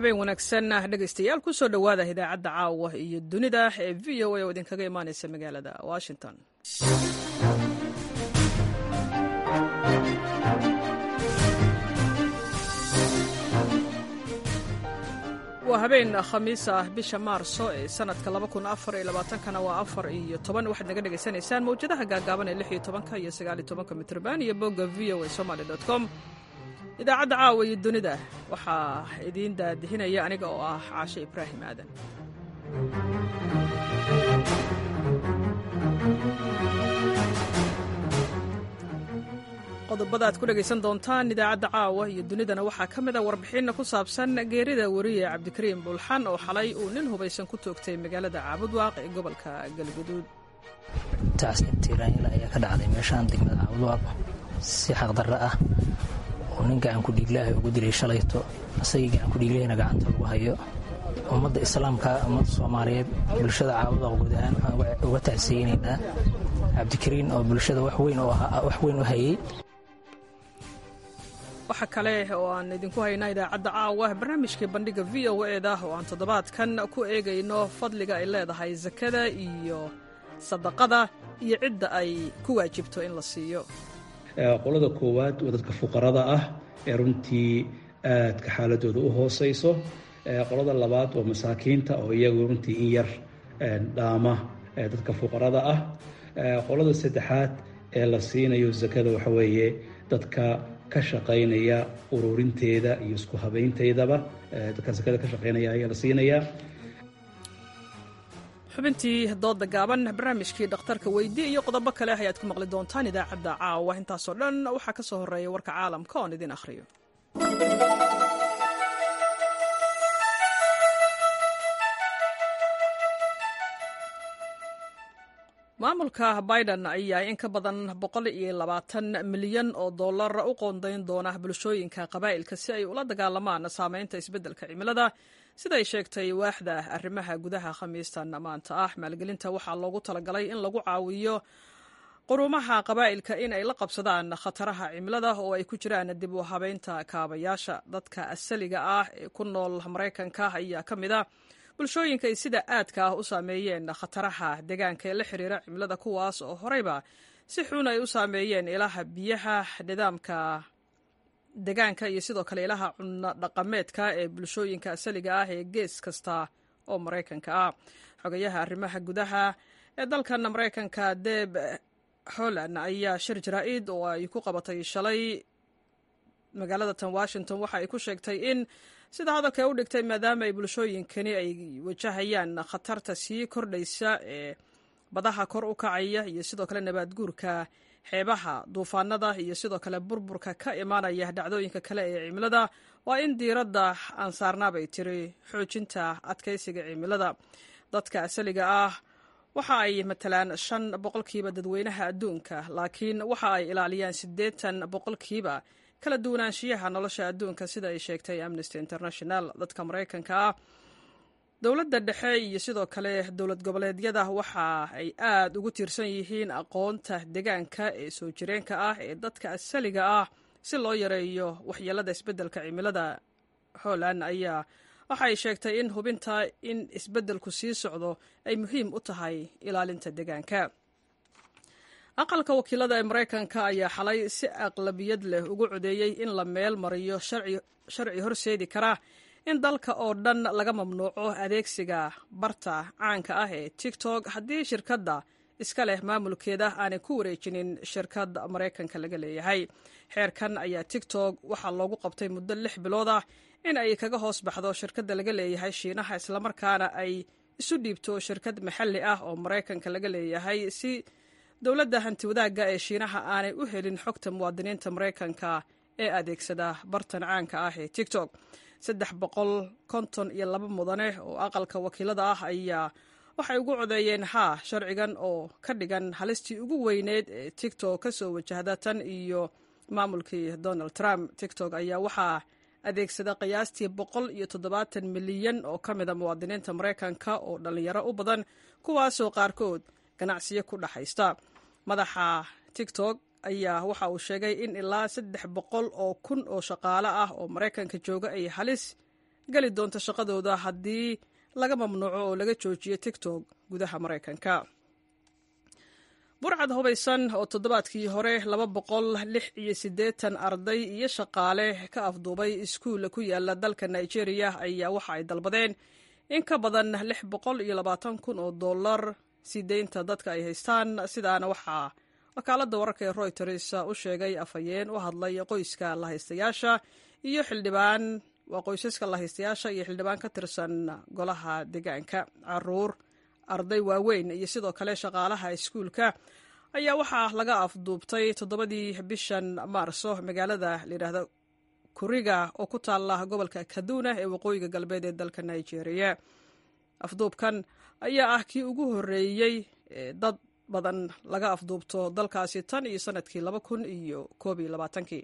habeen wanaagsan dhegaystayaal kusoo dhowaada idaacadda caawa iyo dunida ee v o a oo idinkaga imaanaysa magaalada washington waa habeen khamiis ah bisha maarso ee sanadka kana waa afar iyo toban waxaad naga dhegaysanaysaan mawjadaha gaagaaban ee lix iyo tobanka iyo sagaal iyo tobanka mitrban iyo bogga v o a somaly com idaacadda caawa iyo dunida waxaa idiin daadihinaya aniga oo ah caashe ibraahim aadan qodobada aad ku dhegaysan doontaan idaacadda caawa iyo dunidana waxaa ka mid a warbixinna ku saabsan geerida wariye cabdikariim bulxan oo xalay uu nin hubaysan ku toogtay magaalada caabudwaaq ee gobolka galguduud tacsiib tiiraanila ayaa ka dhacday meeshaan degmada caabudwaaq si xaqdarra ah oo nin gacanku dhiiglaaha ugu dilay shalayto isagii gacanku dhiiglahina gacanta lagu hayo ummadda islaamka ummadda soomaaliyeed bulshada caabudwaaq guud ahaan waxaan uga tacsiyeynaynaa cabdikariin oo bulshada wax weyn u hayey waxa kale oo aan idinku haynaa idaacadda caawa barnaamijkii bandhiga v o eda oo aan toddobaadkan ku eegayno fadliga ay leedahay sakada iyo sadaqada iyo cidda ay ku waajibto in la siiyo qolada koowaad waa dadka fuqarada ah ee runtii aadka xaaladooda u hooseyso qolada labaad waa masaakiinta oo iyagu runtii in yar dhaama dadka fuqarada ah qolada saddexaad ee la siinayo sakada waxa weeye dadka ka shaqaynaya ururinteeda iyo isku habaynteydaba dadka sakada ka shaqaynaya ayaa la siinayaa xubintii dooda gaaban barnaamijkii dhakhtarka weydii iyo qodobo kale ayaad ku maqli doontaan idaacadda caawa intaasoo dhan waxaa ka soo horreeya warka caalamka oon idin akhriyo maamulka biden ayaa in ka badan boqol iyo labaatan milyan oo dollar u qoondayn doona bulshooyinka qabaa'ilka si ay ula dagaalamaan saameynta isbeddelka cimilada siday sheegtay waaxda arrimaha gudaha khamiistan maanta ah maalgelinta waxaa loogu talagalay in lagu caawiyo qurumaha qabaa'ilka in ay la qabsadaan khataraha cimilada oo ay ku jiraan dib u habeynta kaabayaasha dadka asaliga ah ee ku nool maraykanka ayaa ka mid a bulshooyinka ay sida aadka ah u saameeyeen khataraha deegaanka ee la xiriira cimilada kuwaas oo horeyba si xun ay u saameeyeen ilaha biyaha nidaamka deegaanka iyo sidoo kale ilaha cunno dhaqameedka ee bulshooyinka asaliga ah ee gees kasta oo maraykanka ah xogayaha arrimaha gudaha ee dalkan maraykanka deb holland ayaa shir jaraa-id oo ay ku qabatay shalay magaalada tan washington waxa ay ku sheegtay in sida hadalka u dhigtay maadaama ay bulshooyinkani ay wajahayaan khatarta sii kordhaysa ee badaha kor u kacaya iyo sidoo kale nabaad guurka xeebaha duufaanada iyo sidoo kale burburka ka imaanaya dhacdooyinka kale ee cimilada waa in diiradda aan saarnaabay tiri xoojinta adkaysiga cimilada dadka asaliga ah waxa ay matalaan shan boqolkiiba dadweynaha adduunka laakiin waxa ay ilaaliyaan siddeetan boqolkiiba kala duwanaanshiyaha nolosha adduunka sida ay sheegtay amnesty international dadka maraykanka ah dowladda dhexe iyo sidoo kale dowlad goboleedyada waxa ay aad ugu tiirsan yihiin aqoonta deegaanka ee soo jireenka ah ee dadka asaliga ah si loo yareeyo waxyeelada isbeddelka cimilada holland ayaa waxa ay sheegtay in hubinta in isbeddelku sii socdo ay muhiim u tahay ilaalinta deegaanka aqalka wakiilada ee maraykanka ayaa xalay si aqlabiyad leh ugu codeeyey in la meel mariyo sharci horseedi kara in dalka oo dhan laga mamnuuco adeegsiga barta caanka ah ee tiktok haddii shirkadda iska leh maamulkeeda aanay ku wareejinin shirkad maraykanka laga leeyahay xeerkan ayaa tiktok waxaa loogu qabtay muddo lix bilood ah in ay kaga hoos baxdo shirkadda laga leeyahay shiinaha islamarkaana ay isu dhiibto shirkad maxalli ah oo maraykanka laga leeyahay si dowladda hanti wadaagga ee shiinaha aanay u helin xogta muwaadiniinta maraykanka ee adeegsada bartan caanka ah ee tiktok saddex boqol konton iyo laba mudane oo aqalka wakiilada ah ayaa waxay ugu codeeyeen haa sharcigan oo ka dhigan halistii ugu weyneed ee tiktok ka soo wajahda tan iyo maamulkii donald trump tiktok ayaa waxaa adeegsada qiyaastii boqol iyo toddobaatan milyan oo ka mida muwaadiniinta maraykanka oo dhallinyaro u badan kuwaasoo qaarkood ganacsiyo ku dhexaysta madaxa tiktok ayaa waxa uu sheegay in ilaa saddex boqol oo kun oo shaqaale ah oo maraykanka jooga ay halis geli doonta shaqadooda haddii laga mamnuuco oo laga joojiyo tigtok gudaha maraykanka burcad hubaysan oo toddobaadkii hore laba boqol lix iyo siddeetan arday iyo shaqaale ka afduubay iskuul ku yaala dalka nigeria ayaa waxa ay dalbadeen in ka badan lix boqol iyo labaatan kun oo dollar sii deynta dadka ay haystaan sidaana waxaa wakaaladda wararka ee royters u sheegay afhayeen u hadlay qoyska lahaystayaasha iyo xildhibaan waa qoysaska lahaystayaasha iyo xildhibaan ka tirsan golaha deegaanka caruur arday waaweyn iyo sidoo kale shaqaalaha iskuulka ayaa waxaa laga afduubtay toddobadii bishan maarso magaalada layidhaahda kuriga oo ku taala gobolka kaduna ee waqooyiga galbeed ee dalka nigeria afduubkan ayaa ah kii ugu horreeyey ee dad badan laga afduubto dalkaasi tan iyo sanadkii laba kun iyo koob iyo labaatankii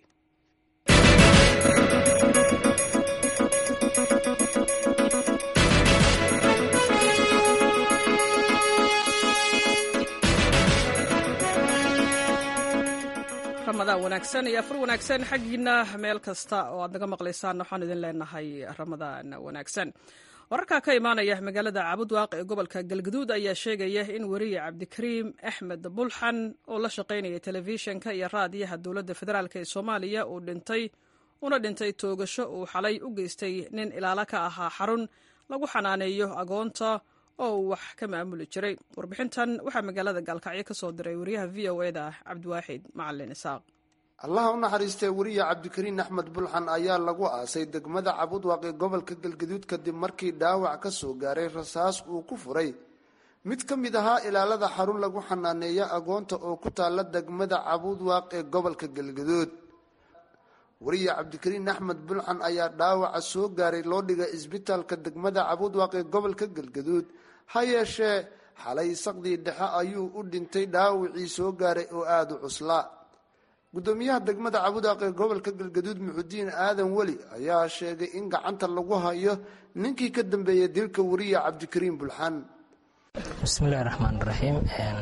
ramadaan wanaagsan iyo afur wanaagsan xaggiina meel kasta oo aad naga maqlaysaan waxaan idin leenahay ramadaan wanaagsan wararka ka imaanaya magaalada caabudwaaq ee gobolka galgaduud ayaa sheegaya in weriye cabdikariim axmed bulxan oo la shaqaynaya telefishinka iyo raadiyaha dowladda federaalk ee soomaaliya uu dhintay una dhintay toogasho uu xalay u geystay nin ilaalo ka ahaa xarun lagu xanaaneeyo agoonta oo uu wax ka maamuli jiray warbixintan waxaa magaalada gaalkacyo ka soo diray wariyaha v o e da cabdiwaaxid macalin isaaq allaha u naxariistee weriye cabdikariin axmed bulxan ayaa lagu aasay degmada cabudwaaq ee gobolka galgaduud kadib markii dhaawac ka soo gaaray rasaas uu ku furay mid ka mid ahaa ilaalada xarun lagu xanaaneeya agoonta oo ku taalla degmada cabudwaaq ee gobolka galgaduud weriye cabdikariin axmed bulxan ayaa dhaawaca soo gaaray loo dhigay isbitaalka degmada cabudwaaq ee gobolka galgaduud ha yeeshee xalay saqdii dhexe ayuu u dhintay dhaawacii soo gaaray oo aada u cuslaa gudoomiyaha degmada cabudwaaq ee gobolka galgaduud muxudiin aadan weli ayaa sheegay in gacanta lagu hayo ninkii ka dambeeyay dilka weriye cabdikariin bulxan bismillahi raxmaan raxiim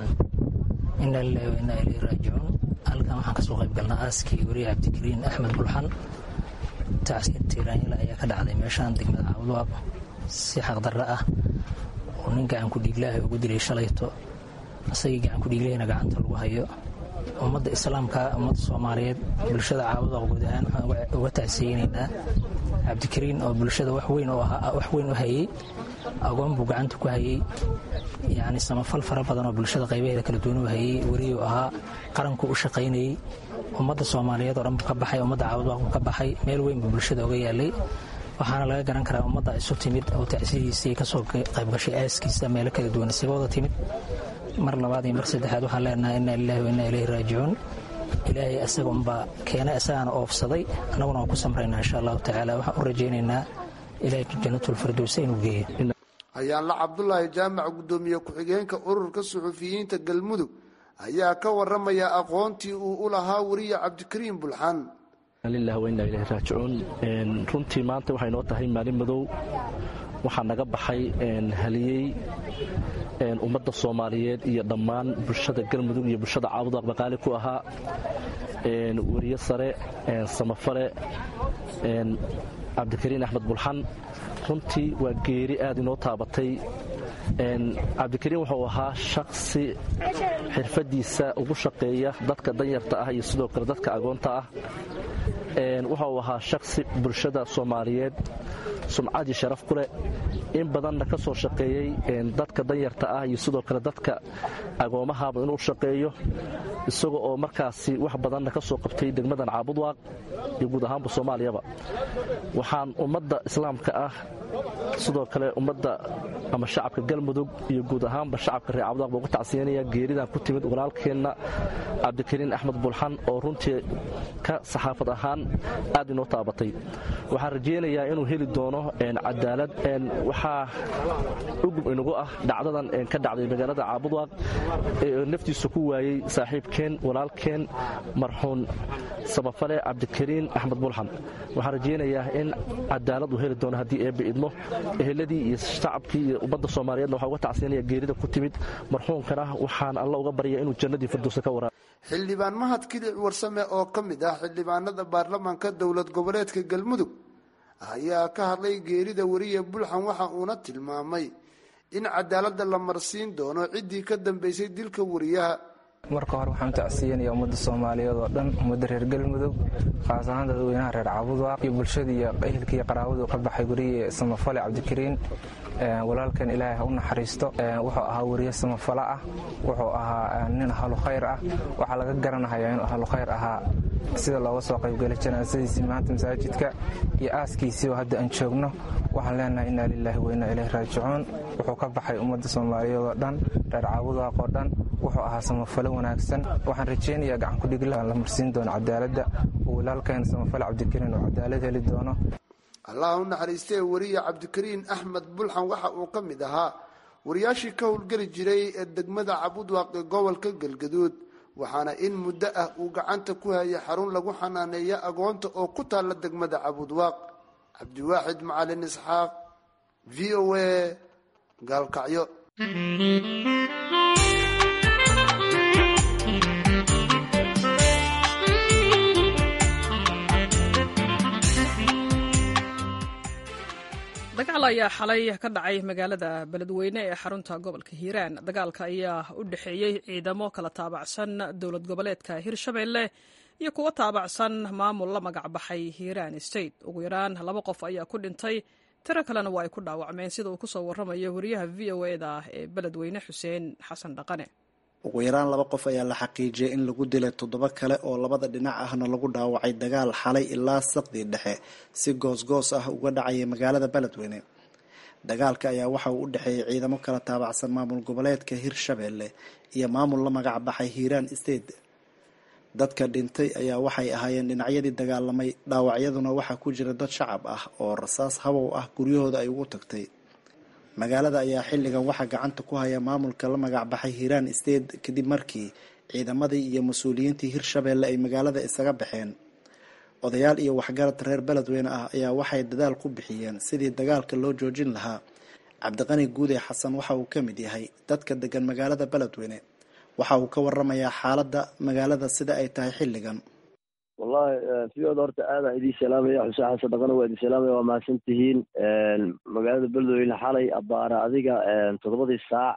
inaa lilahi wa inaa ileyhi raajicuun halkan waxaan kasoo qayb galnaa aaskii weriye cabdikariin axmed bulxan tacsiir tiiraanyila ayaa ka dhacday meeshaan degmada cabudwaaq si xaqdarra ah oo nin gacan ku dhiiglaaha ugu dilay shalayto asagii gacan ku dhiiglahayna gacanta lagu hayo ummadda islaamka ummadda soomaaliyeed bulshada caabudaaq guud ahaan waxaan uga tacsiyeynaynaa cabdikariin oo bulshada wax weyn wax weyn u hayey agoon buu gacanta ku hayey yacni samafal fara badan oo bulshada qaybaheeda kala duwan u hayey weriyuu ahaa qaranku u shaqaynayey ummadda soomaaliyeed oo dhan buu ka baxay ummadda caabudaaq buu ka baxay meel weyn buu bulshada oga yaalay waxaana laga garan karaa ummadda isu timid oo tacsiyihiisii kasoo qaybgashay aaskiisa meelo kala duwan isaga wada timid mar labaad iyo mar saddexaad waxaan leenahay inaa lilahi wa inaa ileyhi raajicuun ilaahay asaga unbaa keena isagaana oofsaday annaguna waan ku samraynaa insha allahu tacaala waxaan u rajaynaynaa ilaahay janatulfirdowsa inuu geeyo hayaanla cabdulaahi jaamac guddoomiye ku-xigeenka ururka suxufiyiinta galmudug ayaa ka waramaya aqoontii uu u lahaa weriye cabdikariin bulxan lilah wainaa ilahi raajicuun runtii maanta waxay noo tahay maalin madow waxaa naga baxay haliyey ummadda soomaaliyeed iyo dhammaan bulshada galmudug iyo bulshada caabudaaq baqaali ku ahaa weriye sare samafale cabdikariin axmed bulxan runtii waa geeri aad inoo taabatay cabdikariin wuxuu ahaa shaksi xirfadiisa ugu shaqeeya dadka danyarta ah iyo sidoo kale dadka agoonta ah wuxuu ahaa shaksi bulshada soomaaliyeed sumcad iyo sharaf ku leh in badanna ka soo shaqeeyey dadka danyarta ah iyo sidoo kale dadka agoomahaaba inuu shaqeeyo isaga oo markaasi wax badanna ka soo qabtay degmadan caabudwaaq iyo guud ahaanba soomaaliyaba waxaan ummadda islaamka ah sidoo kale ummadda ama shacabka galmudug iyo guud ahaanba shacabka reer cabudwaaq baa uga tacsiyanaya geeridan ku timid walaalkeenna cabdikariin axmed bulxan oo runtii ka saxaafad ahaan aad inoo taabatay waxaan rajaynayaa inuu heli doono cadaalad waxaa ugub inagu ah dhacdadan ka dhacday magaalada caabudwaaq ee naftiisa ku waayey saaxiibkeen walaalkeen marxuun samafale cabdikariin axmed bulxan waxaan rajaynayaa in cadaalad uu heli doono haddii eebbe idmo eheladii iyo shacabkii iyo ummadda soomaaliyeedna waxaa uga tacsiyanaya geerida ku timid marxuunkana waxaan alla uga barya inuu jannadii firdowsa ka waraab xildhibaan mahad kilic warsame oo ka mid ah xildhibaanada baarlamaanka dowlad goboleedka galmudug ayaa ka hadlay geerida weriye bulxan waxa uuna tilmaamay in cadaaladda la marsiin doono ciddii ka dambeysay dilka wariyaha marka hore waxaan tacsiyanaya ummadda soomaaliyeed oo dhan ummadda reer galmudug khaas ahaan dadweynaha reer cabudwaaq iyo bulshada iyo ehelka iyo qaraabadu ka baxay weriye samafale cabdikariin walaalkan ilaahay ha u naxariisto wuxuu ahaa weriye samafale ah wuxuu ahaa nin ahlu khayr ah waxaa laga garanahayaa inuu ahlu khayr ahaa sida looga soo qaybgalay janaasadiisii maanta masaajidka iyo aaskiisii oo hadda aan joogno waxaan leenahay inaa lilaahi wa inaa ilayhi raajicuun wuxuu ka baxay ummadda soomaaliyeed oo dhan reer caabudwaaq oo dhan wuxuu ahaa samafale wanaagsan waxaan rajaynayaa gacankudhigla la marsiin doono cadaaladda oo walaalkan samafale cabdikariin oo cadaalad heli doono allah u naxariistee weriye cabdikariin axmed bulxan waxa uu ka mid ahaa wariyaashii ka howlgeli jiray ee degmada cabudwaaq ee gobolka galgaduud waxaana in muddo ah uu gacanta ku hayay xarun lagu xanaaneeya agoonta oo ku taalla degmada cabudwaaq cabdiwaaxid macalin isxaaq v o a gaalkacyo dagaal ayaa xalay ka dhacay magaalada beledweyne ee xarunta gobolka hiiraan dagaalka ayaa u dhexeeyey ciidamo kala taabacsan dowlad goboleedka hirshabelle iyo kuwo taabacsan maamul la magac baxay hiiraan state ugu yaraan laba qof ayaa ku dhintay tiro kalena waa ay ku dhaawacmeen sida uu kusoo waramayo wariyaha v o eda ee beledweyne xuseen xasan dhaqane ugu yaraan laba qof ayaa la xaqiijiyay in lagu dilay toddoba kale oo labada dhinac ahna lagu dhaawacay dagaal xalay ilaa saqdii dhexe si goosgoos ah uga dhacaya magaalada beledweyne dagaalka ayaa waxa uu u dhexeeyay ciidamo kala taabacsan maamul goboleedka hirshabelle iyo maamul la magac baxay hiiraan state dadka dhintay ayaa waxay ahaayeen dhinacyadii dagaalamay dhaawacyaduna waxaa ku jira dad shacab ah oo rasaas habow ah guryahooda ay ugu tagtay magaalada ayaa xilligan waxaa gacanta ku haya maamulka la magac baxay hiiraan state kadib markii ciidamadii iyo mas-uuliyiintii hirshabelle ay magaalada isaga baxeen odayaal iyo waxgarad reer beledweyne ah ayaa waxay dadaal ku bixiyeen sidii dagaalka loo joojin lahaa cabdiqani guude xasan waxa uu ka mid yahay dadka degan magaalada beledweyne waxa uu ka waramayaa xaaladda magaalada sida ay tahay xilligan wallahi siyooda horta aadaan idiin salaamaya xuseen xasan dhaqana waa idin salaamaya waa mahadsan tihiin magaalada beledweyne xalay abaara adiga toddobadii saac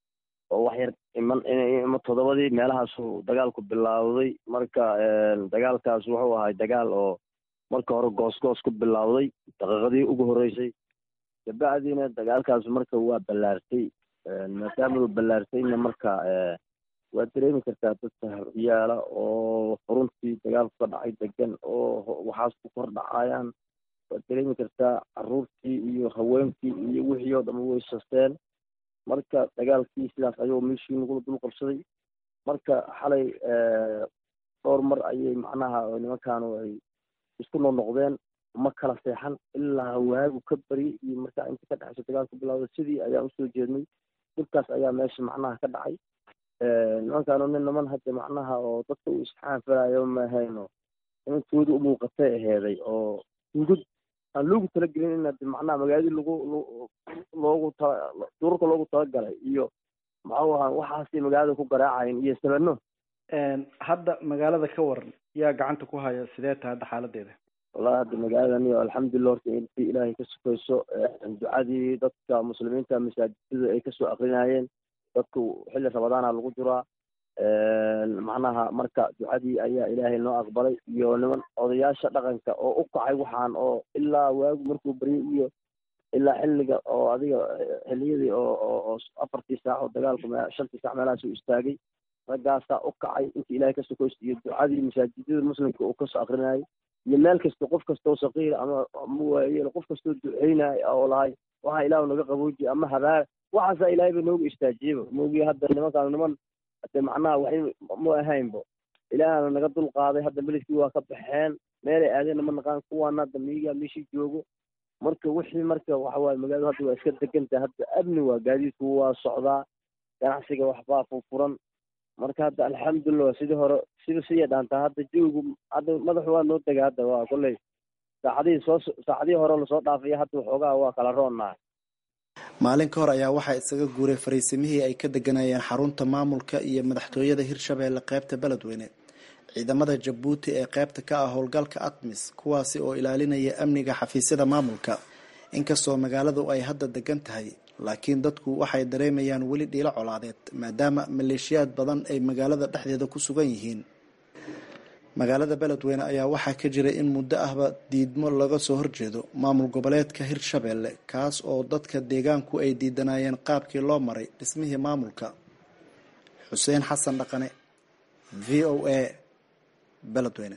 oo wax yar iman ima toddobadii meelahaasuu dagaalku bilaawday marka dagaalkaas wuxuu ahay dagaal oo marka hore goosgoos ku bilaawday daqiiqadii ugu horreysay kabacdiina dagaalkaas marka waa ballaartay maadaama uu ballaartayna marka waad dareemi kartaa dadka yaala oo xuruntii dagaalku ka dhacay degan oo waxaas ku kor dhacayaan waad dareemi kartaa caruurtii iyo haweenkii iyo wixii oo dhan way sasteen marka dagaalkii sidaas ayuu meeshii nagula dul qabsaday marka xalay dhowr mar ayay macnaha nimankaanu ay isku noqnoqdeen ma kala seexan ilaa waagu ka baryay iyo markaa inta ka dhexayso dagaalku bilowda sidii ayaan usoo jeednay dhibkaas ayaa meesha macnaha ka dhacay nimankaanu nin niman hadda macnaha oo dadka uu isxaanfalayo mahayno nimankooda u muuqatay aheeday oo hungud aan loogu talagelin in hadi macnaha magaaladii lagu loogu tala duurka loogu talagalay iyo maxuu ahaa waxaasay magaalada ku garaacayn iyo sabano hadda magaalada ka waran yaa gacanta ku haya sidee tahay hadda xaaladeeda wallahi hadda magaaladani alxamdulilah horta intii ilaahay ka sukayso ducadii dadka muslimiinta masaajidada ay kasoo akrinayeen dadku xilli ramadaana lagu jiraa macnaha marka ducadii ayaa ilaahay noo aqbalay iyo niman odayaasha dhaqanka oo u kacay waxaan oo ilaa waagu markuu baryay iyo ilaa xilliga oo adiga xilliyadii oo oo afartii saac oo dagaalku shantii saac meelahaas uu istaagay raggaasaa u kacay intii ilaahay ka sokaysto iyo ducadii masaajidada muslimka uu kasoo akrinayay iyo meel kasta qof kastoo saqiir ama ama waayeel qof kastoo duceynaya oo lahay waxa ilaahu naga qabooji ama habaar waxaasaa ilaahay ba noogu istaajiyeba moogi hadda nimankaan niman hade macnaha waxay ma ahaynbo ilaahana naga dul qaaday hadda meledkii waa ka baxeen meelay aadeenna ma naqaan kuwaana hadda miyigaa meeshii joogo marka wixii marka waxawaaye magaaladu hadda waa iska degantahay hadda amni waa gaadiidku waa socdaa ganacsiga waxbaa furfuran marka hadda alxamdulilah sidii hore sida siya dhaantaa hadda jawigu hadda madaxu waa noo dega hadda waa kolley saacadihii soo saacadihii hore lasoo dhaafaya hadda waxoogaa waa kala roonnahay maalin ka hor ayaa waxaa isaga guuray fariisimihii ay ka deganayeen xarunta maamulka iyo madaxtooyada hirshabelle qeybta beledweyne ciidamada jabuuti ee qaybta ka ah howlgalka atmis kuwaasi oo ilaalinaya amniga xafiisyada maamulka inkastoo magaaladu ay hadda degan tahay laakiin dadku waxay dareemayaan weli dhiilo colaadeed maadaama maleeshiyaad badan ay magaalada dhexdeeda ku sugan yihiin magaalada beledweyne ayaa waxaa ka jira in muddo ahba diidmo laga soo horjeedo maamul goboleedka hirshabeelle kaas oo dadka deegaanku ay diidanayeen qaabkii loo maray dhismihii maamulka xuseen xasan dhaqane v o a beledweyne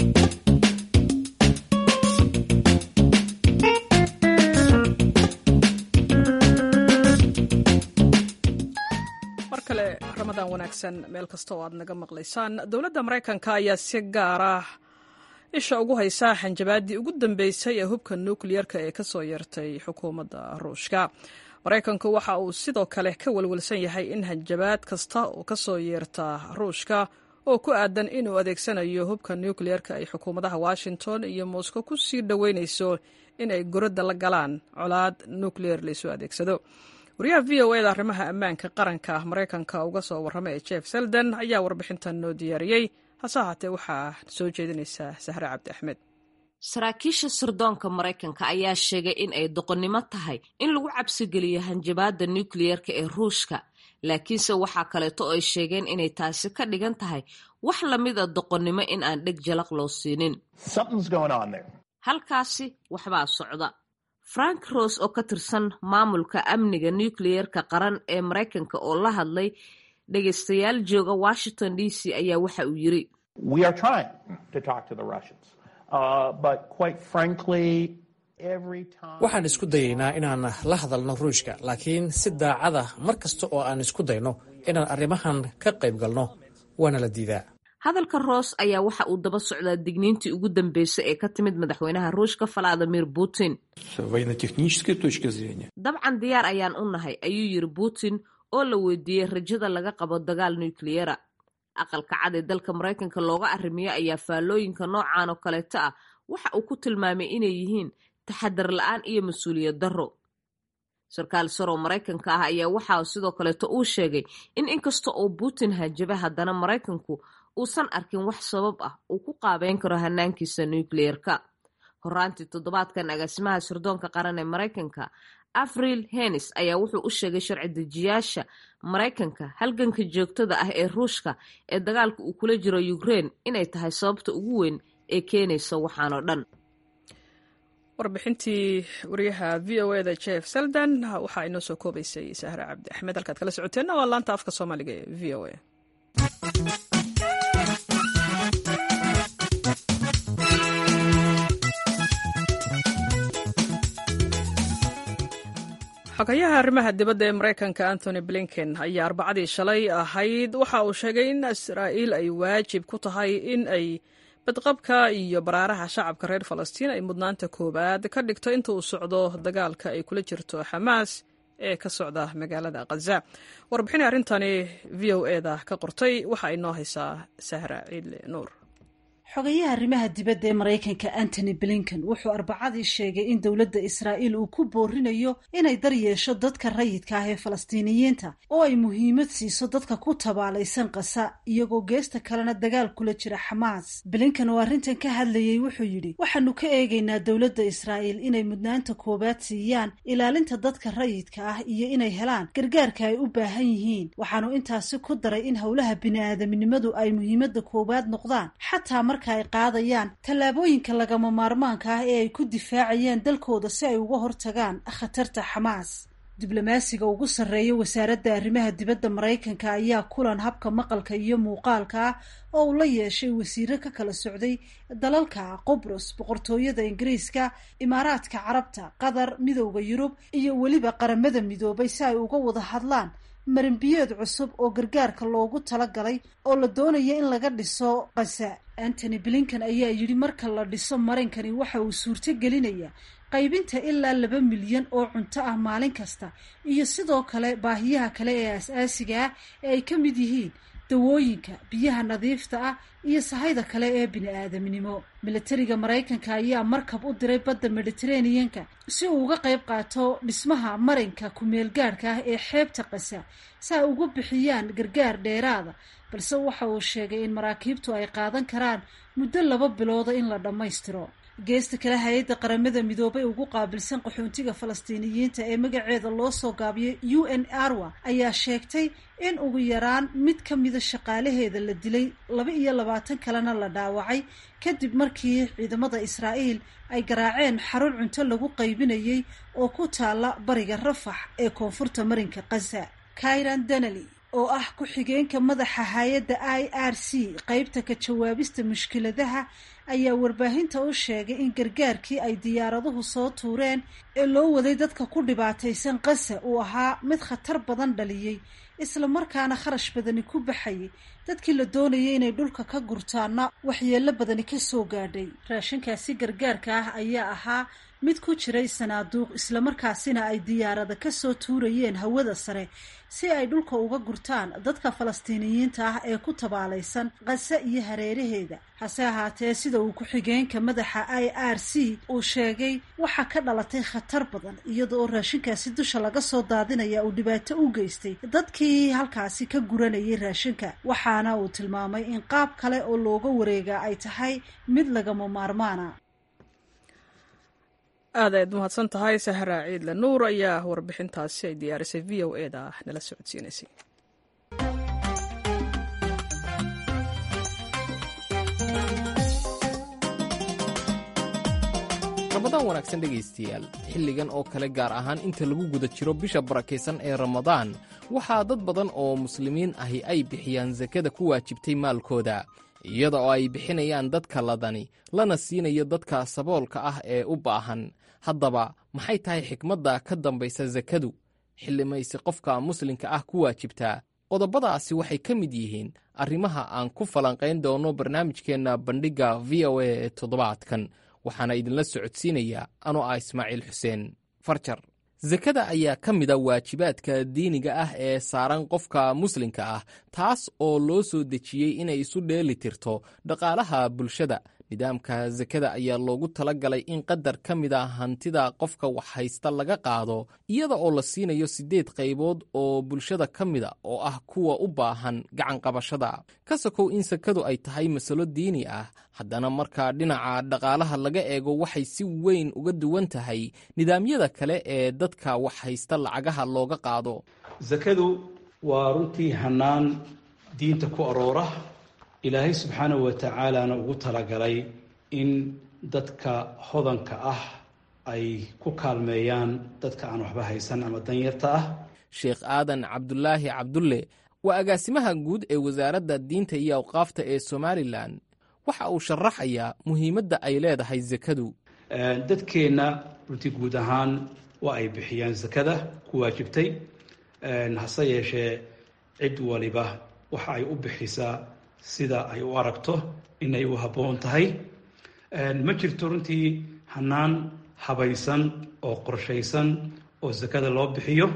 mar kale ramadaan wanaagsan meel kasta oo aad naga maqlaysaan dowladda maraykanka ayaa si gaar ah isha ugu haysaa xanjabaaddii ugu dambeysay ee hubka nukliyerka ee ka soo yeertay xukuumadda ruushka maraykanku waxa uu sidoo kale ka welwelsan yahay in hanjabaad kasta oo ka soo yeerta ruushka oo ku aadan inuu adeegsanayo hubka nukliyerka ay xukuumadaha washington iyo moscow ku sii dhoweynayso in ay goradda la galaan colaad nukliyer laysu adeegsado wariyaha v o eda arrimaha ammaanka qaranka ah maraykanka uga soo warrama ee jeff selden ayaa warbixintan noo diyaariyey hase ahaatee waxaa soo jeedinaysaa sahre cabdi axmed saraakiisha sirdoonka maraykanka ayaa sheegay in ay doqonnimo tahay in lagu cabsigeliyo hanjabaadda nukliyerka ee ruushka laakiinse waxaa kaleeto oo ay sheegeen inay taasi ka dhigan tahay wax lamida doqonnimo in aan dheg jalaq loo siinin halkaasi waxbaa socda frank rose oo ka tirsan maamulka amniga nukliyerka qaran ee maraykanka oo la hadlay dhegaystayaal jooga washington d c ayaa waxa uu yiri waxaan isku dayaynaa inaan la hadalno ruushka laakiin si daacada mar kasta oo aan isku dayno inaan arrimahan ka qayb galno waana la diidaa hadalka roos ayaa waxa uu daba socdaa digniintii ugu dambeysay ee ka timid madaxweynaha ruushka valadimir putin dabcan diyaar ayaan u nahay ayuu yiri putin oo la weydiiyey rajada laga qabo dagaal nukliyera aqalka cad ee dalka maraykanka looga arrimiyo ayaa faallooyinka noocan oo kaleeto ah waxa uu ku tilmaamay inay yihiin taxadar la-aan iyo mas-uuliyad darro sarkaal saroo maraykanka ah ayaa waxaa sidoo kaleeto uu sheegay in inkasta oo putin hajaba haddana maraykanku uusan arkin wax sabab ah uu ku qaabeyn karo hanaankiisa nukliyerka horaantii toddobaadkan agaasimaha sirdoonka qaran ee maraykanka avril henis ayaa wuxuu u sheegay sharci dejiyaasha maraykanka halganka joogtada ah ee ruushka ee dagaalka uu kula jiro ukrein inay tahay sababta ugu weyn ee keenaysa waxaanoo dhan warbixintii wariyaha v o eda jeff seldan waxaa inoo soo koobaysay sahre cabdi axmed halkaad kala socoteenna waa laanta afka soomaaliga ee v o a xogayaha arrimaha dibadda ee maraykanka antony blinken ayaa arbacadii shalay ahayd waxa uu sheegay in israa'iil ay waajib ku tahay in ay badqabka iyo baraaraha shacabka reer falastiin ay mudnaanta koowaad ka dhigto inta uu socdo dagaalka ay kula jirto xamaas ee ka socda magaalada khaza warbixin arrintani v o eda ka qortay waxa ay noo haysaa sahra ciidle nuur xogayaha arrimaha dibadda ee maraykanka antony blinken wuxuu arbacadii sheegay in dowladda israa'iil uu ku boorinayo inay daryeesho dadka rayidka ah ee falastiiniyiinta oo ay muhiimad siiso dadka ku tabaalaysan qasa iyagoo geesta kalena dagaal kula jira xamaas blinken oo arrintan ka hadlayey wuxuu yidhi waxaanu ka eegaynaa dowladda israa'iil inay mudnaanta koowaad siiyaan ilaalinta dadka rayidka ah iyo inay helaan gargaarka ay u baahan yihiin waxaanu intaasi ku daray in howlaha bini-aadamnimadu ay muhiimadda koowaad noqdaan xataa marka ay qaadayaan tallaabooyinka lagama maarmaanka ah ee ay ku difaacayaan dalkooda si ay uga hortagaan khatarta xamaas diblomaasiga ugu sarreeya wasaaradda arrimaha dibadda maraykanka ayaa kulan habka maqalka iyo muuqaalka ah oo uu la yeeshay wasiiro ka kala socday dalalka qobros boqortooyada ingiriiska imaaraadka carabta qatar midowda yurub iyo weliba qaramada midoobay si ay uga wada hadlaan maranbiyeed cusub oo gargaarka loogu talagalay oo la doonaya in laga dhiso kasa antony blinken ayaa yidhi marka la dhiso marankani waxa uu suurto gelinaya qaybinta ilaa laba milyan oo cunto ah maalin kasta iyo sidoo kale baahiyaha kale ee as-aasiga ah ee ay ka mid yihiin dawooyinka biyaha nadiifta ah iyo sahayda kale ee bini-aadamnimo milatariga maraykanka ayaa markab u diray badda mediteraneanka si uu uga qayb qaato dhismaha marinka ku-meel gaadhka ah ee xeebta qasa si ay ugu bixiyaan gargaar dheeraada balse waxa uu sheegay in maraakiibtu ay qaadan karaan muddo laba bilooda in la dhammaystiro geesta kale hay-adda qaramada midoobay ugu qaabilsan qaxoontiga falastiiniyiinta ee magaceeda loo soo gaabiyay u n arwa ayaa sheegtay in ugu yaraan mid ka mida shaqaalaheeda la dilay laba iyo labaatan kalena la dhaawacay kadib markii ciidamada israa'iil ay garaaceen xarun cunto lagu qaybinayay oo ku taala bariga rafax ee koonfurta marinka khaza kairan danali oo ah ku-xigeenka madaxa hay-adda i r c qeybta ka jawaabista mushkiladaha ayaa warbaahinta u sheegay in gargaarkii ay diyaaraduhu soo tuureen ee loo waday dadka ku dhibaataysan qasa uu ahaa mid khatar badan dhaliyey islamarkaana kharash badani ku baxayay dadkii la doonayay inay dhulka ka gurtaana waxyeello badani ka soo gaadhay raashinkaasi gargaarka ah ayaa ahaa mid ku jiray sanaaduuq islamarkaasina ay diyaarada kasoo tuurayeen hawada sare si ay dhulka uga gurtaan dadka falastiiniyiinta ah ee ku tabaalaysan qase iyo hareeraheeda hase ahaatee sida uu ku-xigeenka madaxa i r c uu sheegay waxaa ka dhalatay khatar badan iyada oo raashinkaasi dusha laga soo daadinaya uu dhibaato u geystay dadkii halkaasi ka guranayay raashinka waxaana uu tilmaamay in qaab kale oo looga wareegaa ay tahay mid lagama maarmaana aad ayaad mahadsan tahay sahra ciidle nuur ayaa warbixintaasi ay diyaarisay v o e da nala socodsiinaysay ramadaan wanaagsan dhegaystayaal xilligan oo kale gaar ahaan inta lagu guda jiro bisha barakaysan ee ramadaan waxaa dad badan oo muslimiin ahi ay bixiyaan sakada ku waajibtay maalkooda iyada oo ay bixinayaan dadka ladani lana siinayo dadka saboolka ah ee u baahan haddaba maxay tahay xikmadda ka dambaysa sakadu xillimaysi qofka muslimka ah ku waajibtaa qodobadaasi waxay ka mid yihiin arrimaha aan ku falanqayn doono barnaamijkeenna bandhigga v o a ee toddobaadkan waxaana idinla socodsiinayaa anoo ah ismaaciil xuseen farjar sakada ayaa ka mida waajibaadka diiniga ah ee saaran qofka muslimka ah taas oo loo soo dejiyey inay isu dheeli tirto dhaqaalaha bulshada nidaamka sakada ayaa loogu tala galay in qadar ka mida hantida qofka wax haysta laga qaado iyada oo la siinayo siddeed qaybood oo bulshada ka mida oo ah kuwa u baahan gacanqabashada ka sokow in sakadu ay tahay masalo diini ah haddana markaa dhinaca dhaqaalaha laga eego waxay si weyn uga duwan tahay nidaamyada kale ee dadka wax haysta lacagaha looga qaado sakadu waa runtii hannaan diinta ku aroora ilaahay subxaanahu wa tacaalana ugu talagalay in dadka hodanka ah ay ku kaalmeeyaan dadka aan waxba haysan ama danyarta ah sheekh aadan cabdulaahi cabdulle waa agaasimaha guud ee wasaaradda diinta iyo awqaafta ee somalilan waxa uu sharaxayaa muhiimadda ay leedahay sakadu dadkeenna runtii guud ahaan waa ay bixiyaan sakada ku waajibtay hase yeeshee cid waliba waxa ay u bixisaa sida ay u aragto inay u habboon tahay ma jirto runtii hannaan habaysan oo qorshaysan oo sakada loo bixiyo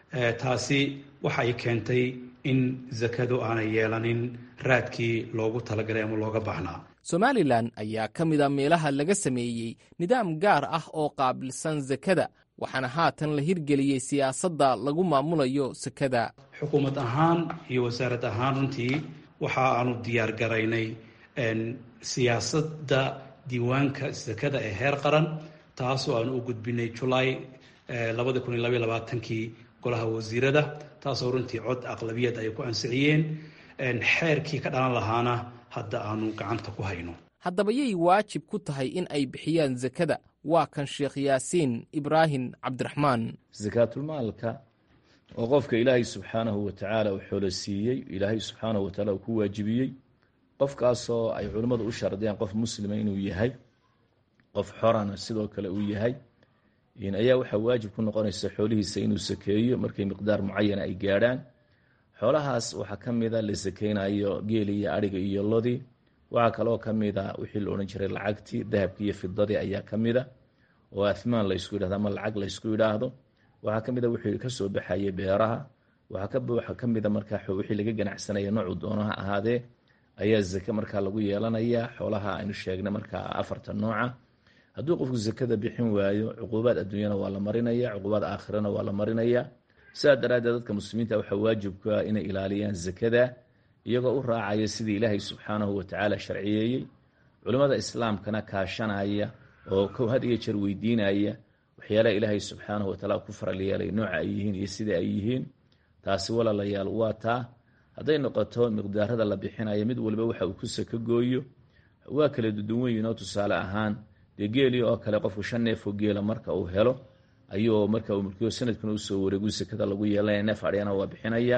taasi waxa ay keentay in sakadu aanay yeelanin raadkii loogu talagalay ama looga baahnaa somalilan ayaa ka mida meelaha laga sameeyey nidaam gaar ah oo qaabilsan sakada waxaana haatan la hirgeliyey siyaasadda lagu maamulayo sakada xukuumad ahaan iyo wasaarad ahaan runtii waxa aanu diyaar garaynay siyaasadda diiwaanka sakada ee heer qaran taasoo aanu u gudbinay julaay labadi kun iyo labaiy labaatankii golaha wasiirada taasoo runtii cod aqlabiyad ay ku ansixiyeen xeerkii ka dhalan lahaana hadda aanu gacanta ku hayno haddaba yay waajib ku tahay in ay bixiyaan sakada waa kan sheekh yaasiin ibraahim cabdiraxmaan sakaatulmaalka oo qofka ilaahay subxaanahu wa tacaala uu xoolo siiyey ilaahay subxaanahu wa tacaala uu ku waajibiyey qofkaasoo ay culimmadu u shardiyaan qof muslima inuu yahay qof xorana sidoo kale uu yahay ayaa waxaa waajib ku noqonaysa xoolihiisa inuu sakeeyo markay miqdaar mucayana ay gaadhaan xoolahaas waxaa ka mida la sakeynayo geeli iyo adhiga iyo lodii waxaa kaloo ka mida wixii la odhan jiray lacagtii dahabkii iyo fidadii ayaa ka mida oo athmaan laysku yidhahdo ama lacag laysku yidhaahdo waxaa ka mid a wixii kasoo baxayay beeraha waxaa ka mida markaa wixii laga ganacsanaya noocuu doono ha ahaadee ayaa zake markaa lagu yeelanayaa xoolaha aynu sheegnay markaa afarta nooca hadduu qofku zakada bixin waayo cuquubaad adduunyana waa la marinaya cuquubaad aakhirana waa la marinaya sidaa daraaddeed dadka muslimiinta waxaa waajibka inay ilaaliyaan zakada iyagoo u raacaya sidii ilaahay subxaanahu watacaala sharciyeeyey culimmada islaamkana kaashanaya oo had iyo jeer weydiinaya waxyaalaha ilaahay subxaanahu wataala ku faral yeelay nooca ay yihiin iyo sida ay yihiin taasi walaalayaal waa taa hadday noqoto miqdaarada la bixinayo mid waliba waxa uu ku saka gooyo waa kala duduwan yihin oo tusaale ahaan dee geelii oo kale qofku shan neefoo geela marka uu helo ayuu marka uu mulkiyo sanadkuna usoo wareegu sakada lagu yeelanaya neef adhyana waa bixinaya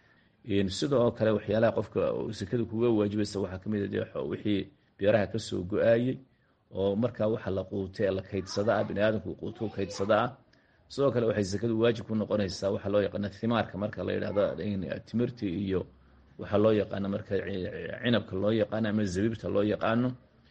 sida oo kale waxyaalaha qofka sakada kuga waajibaysa waxaa kamid a wixii beeraha kasoo go-aayey oo markaa waxa la quutay la kaydsada ah biniaadamku quutu kaydsada ah sidoo kale waxay sakadu waajib ku noqonaysaa waxaa loo yaqaana thimaarka marka la yidhahdo timirti iyo waxaa loo yaqaano marka cinabka loo yaqaano ama zabiibta loo yaqaano